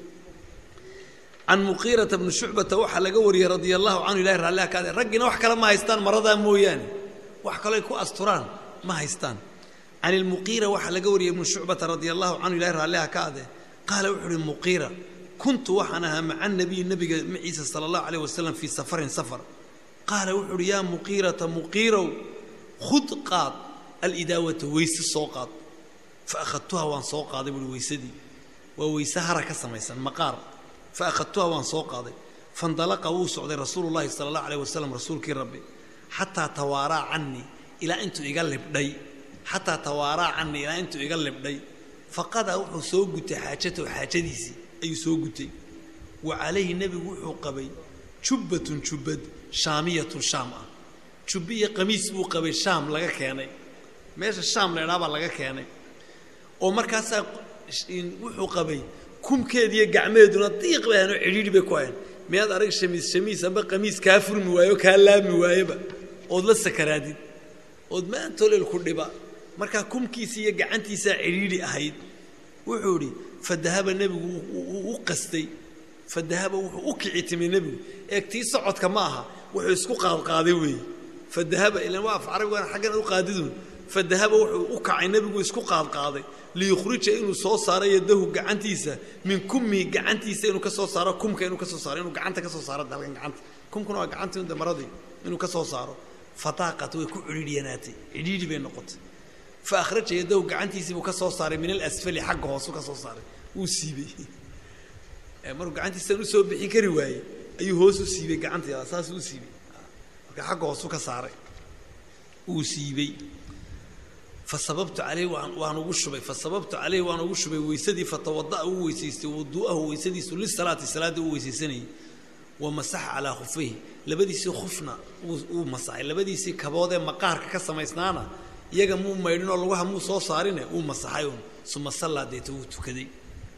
can muqiirata bni shucbata waxaa laga wariyey radia allahu canhu ilahi raalliha kaade raggiina wax kale ma haystaan maradaa mooyaane wax kaloo ay ku asturaan ma haystaan can ilmuqiira waxaa laga wariyey ibnu shucbata radia allahu canhu ilahi raalliha ka ade qaala wuxuu uhi muqiira kuntu waxaan ahaa maca nabiyi nabiga maciisa sala allahu alayh wasalam fii safarin safar qaala wuxuu uhi yaa muqiirata muqiirow khud qaad alidaawata weyse soo qaad fa akhadtuha waan soo qaaday buuhi weysadii waa weyse hara ka samaysan maqaar fa akhadtuha waan soo qaaday fandalaqa wuu socday rasuulu llahi sala allahu alayh wasalam rasuulkii rabbi xataa tawaaraa canii ilaa intuu iga libdhay xataa tawaaraa canii ilaa intuu iga libdhay faqadaa wuxuu soo gutay xaajatahu xaajadiisii ayuu soo gutay wa calayhi nebigu wuxuu qabay jubbatun jubbad shaamiyatun shaam ah jubbiyo qamiis buu qabay shaam laga keenay meesha shaam la ydhaa baa laga keenay oo markaasaa wuxuu qabay kumkeediiyo gacmeeduna diiq bay ahayn oo cidhiidhi bay ku hayan miyaad arag shamiis shamiis amba qamiis kaa furmi waayo kaa laabmi waayeba ood la sakaraadid ood maantolel ku dhiba markaa kumkiisii iyo gacantiisaa cidhiidhi ahayd wuxuu idhi fadahaba nebigu u qastay fadahaba wuxuu u kici timay nebigu eegtii socodka ma aha wuxuu isku qaadqaaday weeye fadahaba ilan waa af carabigaan xaggan u qaadidun fadahaba wuxuu u kacay nebigu isku qaadqaaday liyukhrija inuu soo saaro yadahu gacantiisa min kummihi gacantiisa inuu ka soo saaro kumka inuu ka soo saaro inuu gacanta ka soo saaro dalkan gacanta kumkuna waa gacantii unda maradii inuu ka soo saaro fataaqat way ku cidhiidhyanaatay cidhiidhi bay noqotay fa akhraja yadahu gacantiisii buu ka soo saaray min alasfali xagga hoosu ka soo saaray wuu siibey markuu gacantiisan usoo bixin kari waayey ayuu hoos u siibey gacantii saas u siibey marka xagga hoosu ka saaray wuu siibey fasababtu caleyh waan ugu shubay fasababtu caleyhi waan ugu shubay weysadii fatawada'a uu weysaystay wuduu'ahu weysadiisu lisalaati salaadda uu weysaysanayay wa masaxa calaa khufayhi labadiisii khufna uu masaxay labadiisii kabood ee maqaarka ka samaysnaana iyaga muu maydhinoo lugaha muu soo saarine uu masaxay un suma sallaa deeta wuu tukaday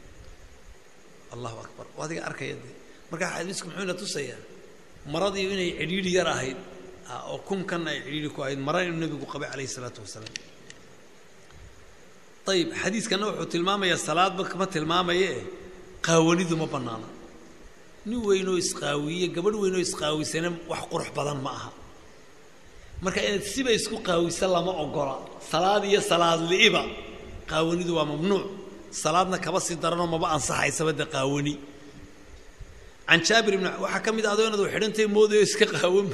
allahu akbar oo adiga arkaya dee markaa xadiisku muxuu ina tusayaa maradii inay cidhiidhi yar ahayd oo kumkanna ay cidhiidhi ku ahayd mara inuu nebigu qabay calayhi isalaatu wasalaam ayib xadiiskana wuxuu tilmaamayaa salaadba kama tilmaamaye qaawanidu ma bannaana nin weynoo isqaawiye gabadh weynoo isqaawisana wax qurux badan ma aha marka inaad siba isku qaawisa lama ogola salaad iyo salaad li'iba qaawanidu waa mamnuuc salaadna kaba sii daranoo maba ansaxaysaba de qaawani can jaabir ibn waxaa ka mid a adoo inaad xidhantay moodayo iska qaawanba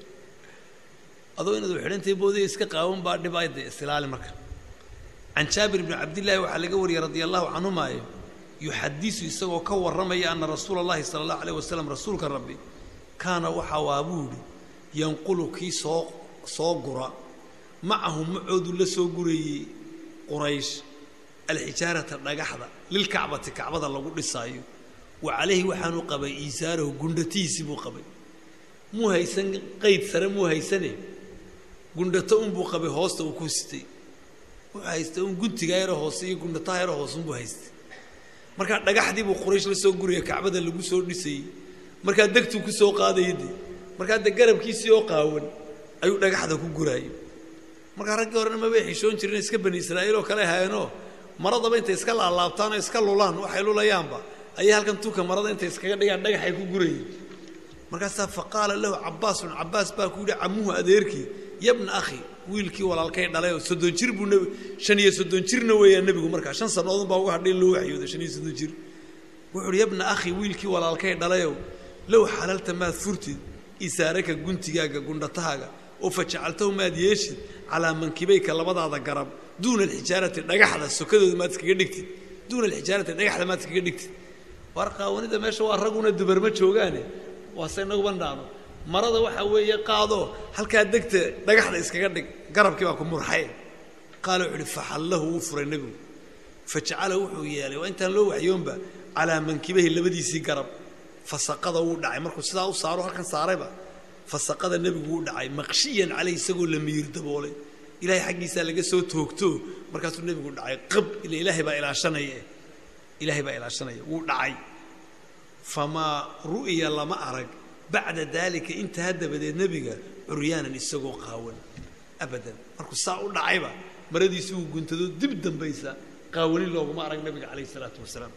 adoo inaad xidhantay moodayo iska qaawan baa dhib ay de istilaali marka can jaabir ibni cabdillaahi waxaa laga wariyey radia allahu canhumaayo yuxadisu isagoo ka warramaya ana rasuula allahi sala allahu alayh wasalam rasuulka rabbi kaana waxa waa buu yidhi yanqulu kii soo soo gura macahu macoodu la soo gurayey quraysh alxijaarata dhagaxda lilkacbati kacbada lagu dhisaayo wa calayhi waxaanu qabay iisaarahu gundhatihiisii buu qabay muu haysan qayd sare muu haysane gundhato unbuu qabay hoosta uu ku sitay wuxuu haystay un guntigaa yaro hoose iyo gundhataha yaro hoose unbuu haystay markaa dhagaxdii buu quraysh la soo guraya kacbada lagu soo dhisayey markaa degtuu ku soo qaadaya de markaa de garabkiisii oo qaawan ayuu dhagaxda ku guraayay markaa raggii horena mabay xishoon jireen iska bani israa'iil oo kale hayanoo maradaba intay iska laalaabtaan oo iska lulaan waxay lulayaanba ayay halkan tuka marada intay iskaga dhigaan dhagaxay ku gurayeen markaasaa fa qaala lahu cabaasun cabaas baa ku yidhi camuhu adeerkii yabna akhi wiilkii walaalkay dhalay oo soddon jir buu nebi shan iyo soddon jirna weeyaan nebigu markaa shan sannadoodun baa uga hadhay in loo waxyooda shan iyo soddon jir wuxuu uhi yabna akhi wiilkii walaalkay dhalayow low xalalta maad furtid isaaraka guntigaaga gundhatahaaga oo fa jacaltahu maad yeeshid calaa mankibayka labadaada garab duuna alxijaarati dhagaxda sokadooda maad iskaga dhigtid duuna alxijaarati dhagaxda maad iskaga dhigtid war qaawanida meesha waa raguna dubarma joogaane waase inaguba dhaano marada waxaa weeye qaadoo halkaa degta dhagaxda iskaga dhig garabkii baa ku murxay qaala wuxu uhi faxallahu wuu furay nebigu fajacala wuxuu yeelay waa intaan loo waxyoonba calaa mankibahi labadiisii garab fasaqada wuu dhacay markuu sidaa u saaro halkan saarayba fasaqada nebigu wuu dhacay maqshiyan caleyh isagoo la miir daboolay ilaahay xaggiisaa laga soo toogto markaasuu nebigu dhacay qab ila ilaahay baa ilaashanaya ilaahay baa ilaashanaya wuu dhacay famaa ru'ya lama arag bacda daalika intaa dabadeed nebiga curyaanan isagoo qaawan abadan markuu saa u dhacayba maradiisi uu guntado dib dambaysa qaawani looguma arag nebiga calayhi isalaatu wasalaam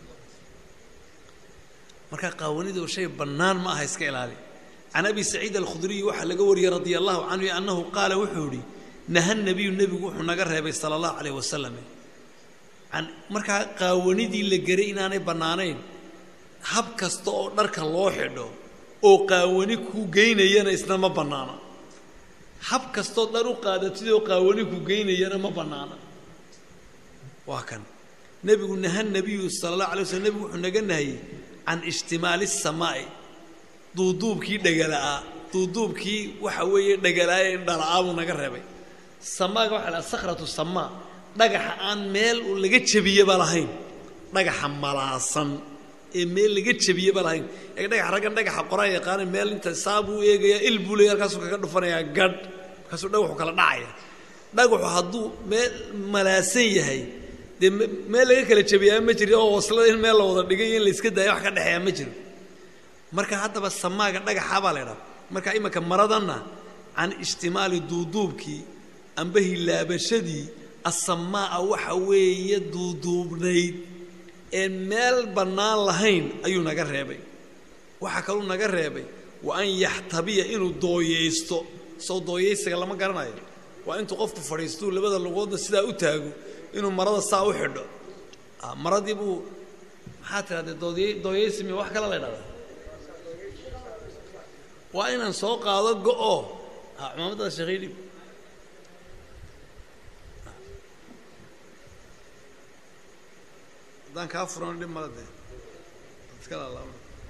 marka qaawanidoo shay bannaan ma aha iska ilaali can abi saciid alkhudriyi waxaa laga wariyey radia allahu canhu annahu qaala wuxuu idhi naha nabiyu nebigu wuxuu naga reebay sala allahu calayh wasalam an markaa qaawanidii la geray inaanay bannaanayn hab kasta oo dharka loo xidho oo qaawani ku geynayana isna ma bannaana hab kastoo dhar u qaadatid oo qaawani ku geynayana ma bannaana waa kan nebigu naha nabiyu sala allah alay waslm nebigu wuxuu naga nahayey can ishtimaali samaa'i duuduubkii dhegala'aa duuduubkii waxa weeye dhegala'aa ee dhala'aa buu naga reebay samaaga waxa la sakhratu samaa dhagaxa aan meel laga jebiyeba lahayn dhagaxa malaasan ee meel laga jebiyeba lahayn ee dhagax raggan dhagaxa qoraa yaqaana meel inta saa buu eegayaa il buu leeya halkaasuu kaga dhufanayaa gadh markaasuu dhagaxu kala dhacaya dhagaxu hadduu meel malaasan yahay dee meel laga kala jebiyaa ma jiro oo waslada in meel la wada dhigay in la iska daaya wax ka dhexeeya ma jiro marka haddaba samaaga dhagaxa baa la ydhaha marka imanka maradanna can ijtimaali duuduubkii amba hilaabashadii asamaa'a waxa weeye duuduubnayd ee meel bannaan lahayn ayuu naga reebay waxaa kaluu naga reebay wa an yaxtabiya inuu dooyaysto soo dooyaysiga lama garanayo waa intuu qofku fadhiistuu labada lugoodna sidaa u taago inuu marada saa u xidho maradii buu maxaa tirahdee doody dooyaysimi wax kale la ydhahdaa waa inaan soo qaado go-o cumaamadada sheekhay dhib haddaan kaa furan dhib mala dee iska laalaaba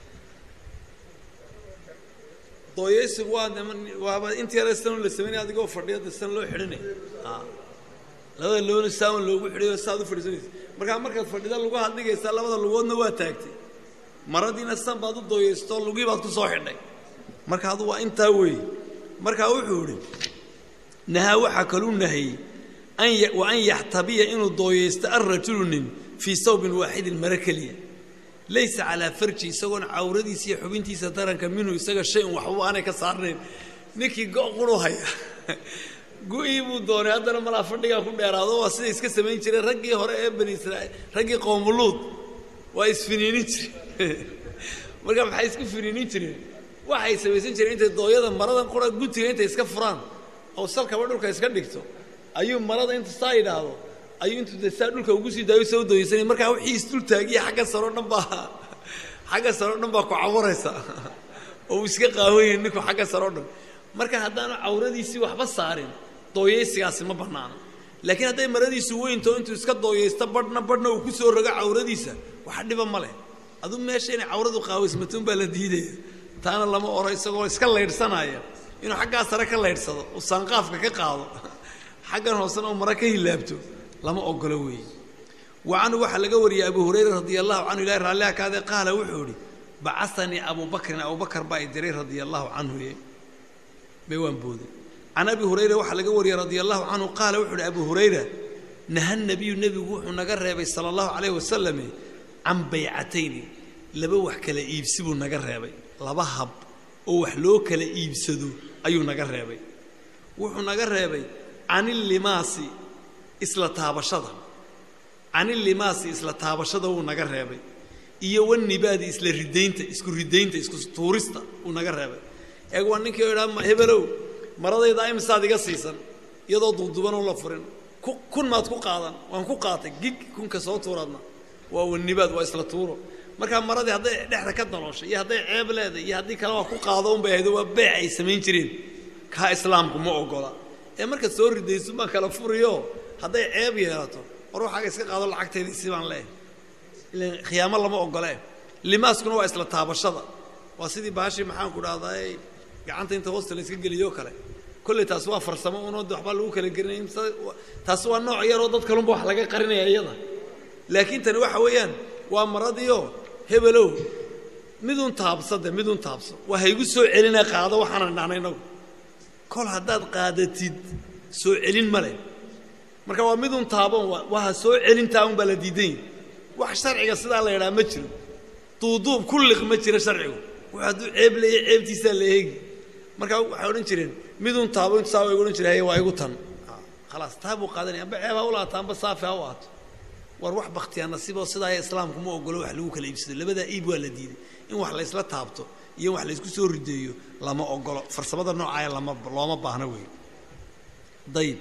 dooyaysigu waa waaba inta yare sidan la samaynaya adigoo fadhiya de sidan loo xidhinay labada loona saawan loogu xidhayo saaad u fadhiisanaysa markaa markaad fadhida lugaha dhigaysaa labada lugoodna waa taagtay maradiina san baad u dooyaysto lugii baad ku soo xidhay marka adu waa intaa weeye markaa wuxuu idhi nahaa waxaa kaluu nahayey wa an yaxtabiya inuu dooyaysto alrajulu nin fii sawbin waaxidin mare keliya laysa calaa farji isagoon cawradiisa iyo xubintiisa taranka minhu isaga shay-un waxba aanay ka saarnayn ninkii go' quru haya gu-ii buu doonay haddana malaa fadhigaa ku dheeraado waa siday iska samayn jireen raggii hore ee bani israiil raggii qoomuluud waa isfiniinin jireen marka maxay isku finiinin jireen waxay samaysan jireen intay dooyada maradan qura guntiga intay iska furaan oo salkaba dhulka iska dhigto ayuu marada inta saa yidhaahdo ayuu intuu de saa dhulka ugu sii daayo soo dooyeysanay markaa wixii isdultaagiya xagga saroo dhan baa xagga saroo dhan baa ku cawaraysa oo uu iska qaawanya ninku xagga saroo dhan marka haddaanu cawradiisii waxba saarin dooyeysigaasi ma bannaano laakiin hadday maradiisu weynto intuu iska dooyeysto badhna badhna uu ku soo rogo cawradiisa waxa dhiba ma leh aduu meesha inay cawradu qaawaysmatuun baa la diidaya taana lama oro isagoo iska laydhsanaya inuu xaggaa sare ka laydhsado uu saanqaafka ka qaado xaggan hoosena uu mara ka hilaabto lama ogolo weeye wa canhu waxaa laga wariyey abu hurayra radia allahu canhu ilahi raalliha kaadee qaala wuxuu idhi bacasanii abuu bakrin abubakar baa i diray radia allahu canhu ye bay waan booday can abi hurayra waxaa laga wariyey radia allahu canhu qaala wuxuu ihi abu hurayra naha nabiyu nebigu wuxuu naga reebay sala allahu calayh wasalame can baycatayni laba wax kala iibsi buu naga reebay laba hab oo wax loo kala iibsado ayuu naga reebay wuxuu naga reebay can illimaasi isla taabashada can illimaasi isla taabashada wuu naga reebay iyo wanibaadi isla ridaynta isku ridaynta isku tuurista wuu naga reebay eeg waa ninkii oo idhaa hebelow maradayda imisaad iga siisan iyadoo duudubanoo la furin kun maad ku qaadan waan ku qaatay gig kunka soo tuuraadna waa wanibaad waa isla tuuro markaa maradii hadday dhexda ka dalooshay iyo hadday ceeb leedahay iyo haddii kale waa ku qaado unbay ahaydo waa beec ay samayn jireen kaa islaamku ma ogola ee markaad soo ridayso baan kala furiyo hadday ceeb yeelato war waxaaga iska qaado lacagtayda si baan leehay ilan khiyaamo lama ogole limaaskuna waa isla taabashada waa sidii baashii maxaan ku dhahday gacanta inta hoosta la iska geliyo kale kolley taasi waa farsamo unoo waxbaa lagu kala gelinay taasi waa nooc yaroo dad kalunba wax laga qarinaya iyada laakiin tani waxa weeyaan waa maradiio hebelow midun taabsade midun taabso waa haygu soo celina qaado waxaanan dhahna inagu kol haddaad qaadatid soo celin ma leh marka waa midun taabon waa ha soo celintaa un baa la diidan wax sharciga sidaa la yidhaha ma jiro duuduub ku liq ma jiro sharcigu wuxuu hadduu ceeb leeya ceebtiisaa la eegi marka waxay odhan jireen midun taabo intu saa igu odhan jira haye waa igu tan khalaas taa buu qaadanaya amba ceeb ha u laata amba saafi ha u aato war wax baktiyaa nasiiboo sidaa islaamku ma ogolo wax lagu kala iibsado labadaa iib waa la diiday in wax laysla taabto iyo in wax laysku soo rideeyo lama ogolo farsamada noocaaya lama looma baahno wey dayib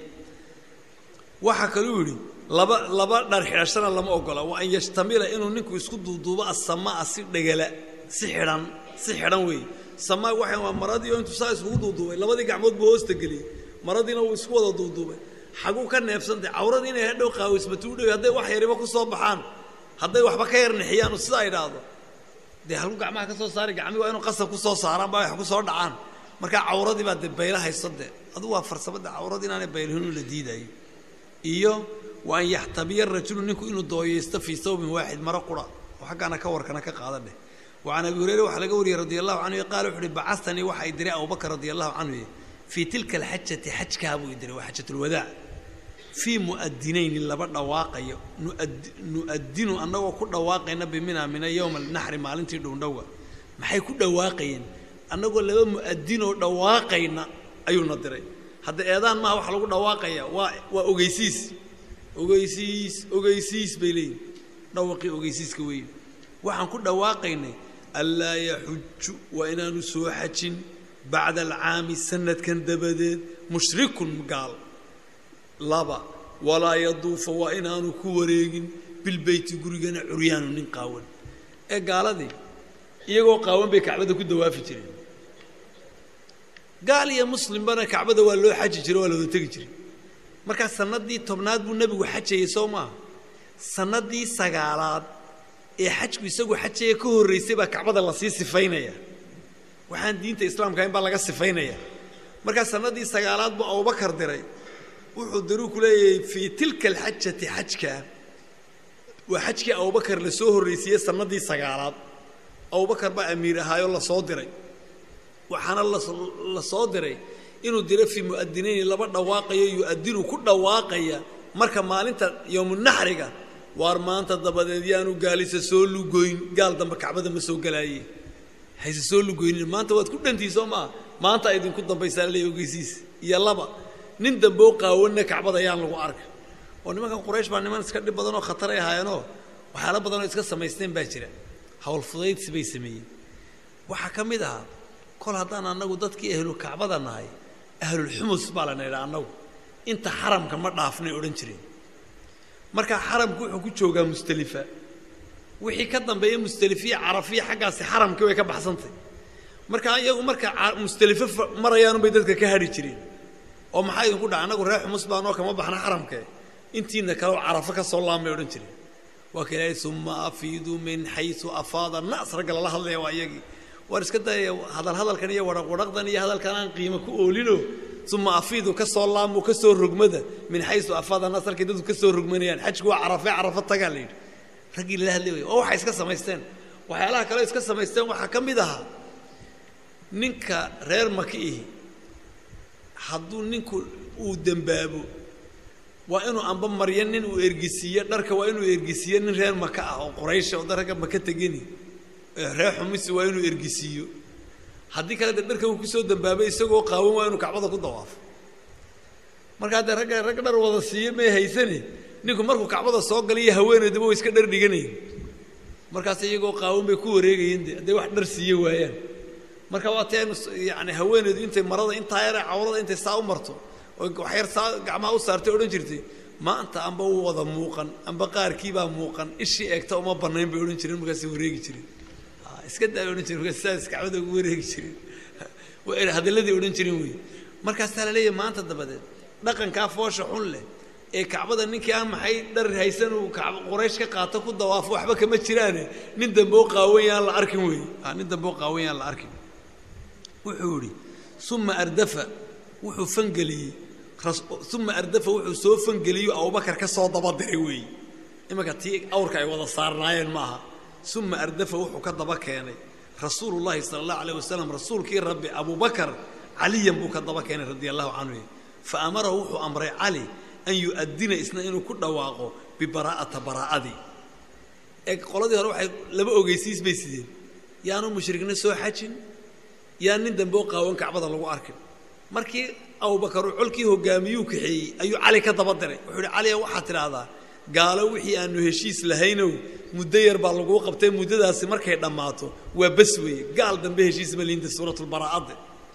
waxaa kaluu yidhi laba laba dhar xidhashana lama ogola waa an yashtamila inuu ninku isku duuduubo asamaa si dhegala si xidhan si xidhan weeye samaa waxay waa maradii oo intuu saa iskugu duuduubay labadii gacmood buu hoosta geliyey maradiina wuu isku wada duuduubay xaguu ka neefsantay cawradii inay hadhow qaawismatu u dhow hadday wax yariba ku soo baxaan hadday waxba ka yar nixiyaan oo sidaa idhaahdo dee halku gacmaha ka soo saari gacmii waa inuu qasab ku soo saaraan baa wax ku soo dhacaan markaa cawradii baa dee bayla hayso dee adu waa farsamada cawradii inaanay baylahinu la diidayo iyo wa an yaxtabiya rajulu ninku inuu dooyeysto fii sawbin waaxid maro qura oo xaggaana ka warkana ka qaada dheh wa can abi hureyre waxaa laga wariyey radi allahu canhu qaala wuxu uhi bacastanii waxa i diray abubakr radi allahu canhu fii tilka alxajati xajkaa buu i diray waa xajatulwadaac fii mu'adinayni laba dhawaaqayo nu'adinu annagoo ku dhawaaqayna bimina mina yowma alnaxri maalintii dhowndhowa maxay ku dhawaaqayeen annagoo laba mu'adinoo dhawaaqayna ayuuna diray hadda eedaan maaha waxa lagu dhawaaqaya waa waa ogeysiis ogeysiis ogeysiis bay leeyihin dhawaqii ogeysiiska weeye waxaan ku dhawaaqaynay anlaa yaxuju waa inaanu soo xajin bacda alcaami sanadkan dabadeed mushrikun gaal laba walaa yaduufa waa inaanu ku wareegin bilbeyti gurigana curyaanu nin qaawan ee gaaladii iyagoo qaawan bay kacbada ku dawaafi jireen gaal iyo muslimbana kacbada waa loo xaji jiray waa la wada tegi jiray markaa sanadii tobnaad buu nebigu xajayay soo maaha sanadii sagaalaad ee xajku isagu xajaya ka horraysay baa kacbada lasii sifaynaya waxaan diinta islaamka in baa laga sifaynaya markaa sanadii sagaalaad buu abubakar diray wuxuu diruu ku leeyahay fii tilka alxajati xajka waa xajkii abubakar la soo horraysiiyey sanadii sagaalaad abubakar baa amiir ahaayoo lasoo diray waxaana la soo diray inuu diro fii mu'adinayni laba dhawaaqayo yu'adinu ku dhawaaqaya marka maalinta yowmunaxriga waar maanta dabadeed yaanu gaalisa soo lugoyn gaal dambe kacbada ma soo galaaye hayse soo lugoynin maanta waad ku dhantii soo maa maanta idinku dambaysaa leey ogeysiis iyo laba nin damboo qaawanna kacbada ayaan lagu arka oo nimankan quraysh baa niman iska dhib badanoo khataray ahaayeenoo waxyaala badanoo iska samaysteen baa jira hawl fudaydsi bay sameeyeen waxaa ka mid ahaa kol haddaan annagu dadkii ahlu kacbada nahay ahlulxumus baa lana idhaa annagu inta xaramka ma dhaafnay odhan jireen markaa xaramku wuxuu ku joogaa mustelifa wixii ka dambeeya mustelifiya carafiya xaggaasi xaramkii way ka baxsantay markaa iyagu marka mustelifo marayaanunbay dadka ka hadhi jireen oo maxaa idinku dhaca annagu reer xumus baanoo kama baxna xaramkee intiina kaleo carafo ka soo laamay odhan jireen waa ka ilaahay uma afiiduu min xayu afaada nas ragga lala hadlaya waa iyagii waar iska dayaya hadal hadalkan iyo wadhaq wadhaqdan iyo hadalkan aan qiimo ku oolino uma afiidu ka soo laamo ka soo rogmada min xayu afaada nas halkay dadku ka soo rogmanayaan xajku waa carafe carafo tagaa la yidhi raggii lala hadlay waa waxay iska samaysteen waxyaalaha kale iska samaysteen waxaa ka mid ahaa ninka reer maki ihi hadduu ninku uu dembaabo waa inuu amba maryo nin uu ergisiiyo dharka waa inuu ergisiiyo nin reer maka ah oo quraysha oo daragga maka tegeni reer xumisi waa inuu ergisiiyo haddii kale de dharka uu kusoo dambaabay isagoo qaawan waa inuu kacbada ku dawaafo markaa dee ragga rag dhar wada siiyo may haysane ninku markuu kacbada soo galay iyo haweenaydaba way iska dhar dhiganayen markaas iyagoo qaawan bay ku wareegayeen de hadday wax dhar siiyo waayaan marka waa ti aynu yani haweenaydu intay marada intaa yare cawrada intay saa u marto oo waxyar saa gacmaha u saartay odhan jirtay maanta amba u wada muuqan amba qaarkiibaa muuqan ishii eegta uma banayn bay odhan jireen markaasay wareegi jireen iska daa odhan jiren markaas saas kacbada ugu wareegi jireen hadalladii odhan jireen wey markaasaa la leeyahay maanta dabadeed dhaqankaa foosha xun leh ee kacbada ninkii aan maxay dhar haysan uu quraysh ka qaato ku dawaafo waxba kama jiraane nin dambe oo qaawan yaan la arkin wey nin dambe oo qaawan yaan la arkin wuxuu idhi uma ardafa wuxuu fangeliyey uma ardafa wuxuu soo fangeliyo abubakar ka soo dabadiray weeye imanka tii awrka ay wada saarnaayeen ma aha uma ardafa wuxuu ka daba keenay rasuulu llahi sala allahu alayh wasalam rasuulkii rabbi abubakar caliyan buu ka daba keenay radia allahu canhu fa amarahu wuxuu amray cali an yu'adina isna inuu ku dhawaaqo bibaraa'ata baraa'adii ee qoladii hore waxay laba ogeysiis bay sideen yaanu mushrikna soo xajin yaa nin dambe oo qaawan kacbada lagu arkin markii abubakar uu colkii hogaamiyuu kaxeeyey ayuu cali ka daba diray wuxuu ihi caliya waxaad tidhaahdaa gaalo wixii aanu heshiis lahaynow muddo yar baa laguu qabtay muddadaasi markay dhammaato waa bas weeye gaal dambe heshiis ma liinta suuratulbaraa'adde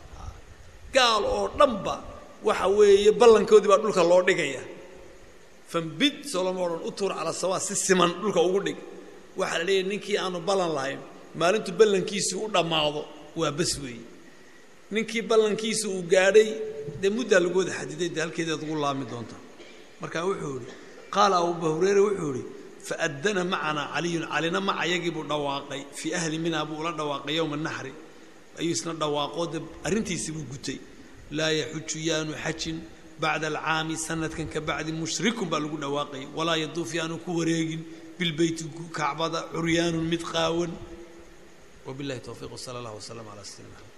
gaal oo dhanba waxa weeye ballankoodii baa dhulka loo dhigaya fambid soloma odhan u tuur cala sawaa si siman dhulka ugu dhig waxaa la leeyahy ninkii aanu ballan lahayn maalintu ballankiisii u dhammaado waa bas weeye ninkii ballankiisa uu gaadhay dee muddaa lagu wada xadiday dee halkeedaad ugu laami doonta marka wuxuu idhi qaala abuba hureyre wuxuu idhi faaddana macanaa caliyun calina maca yagii buu dhawaaqay fii ahli mina buu ula dhawaaqay yowma naxri ayuu isna dhawaaqoo de arrintiisii buu gutay laa yaxuju yaanu xajin bacda alcaami sanadkan ka bacdi mushrikun baa lagu dhawaaqay walaa yaduuf yaanu ku wareegin bilbeyti kacbada curyaanun mid qaawan wabillahi towfiiq wsala allah wslam calaa sayyidina maxamed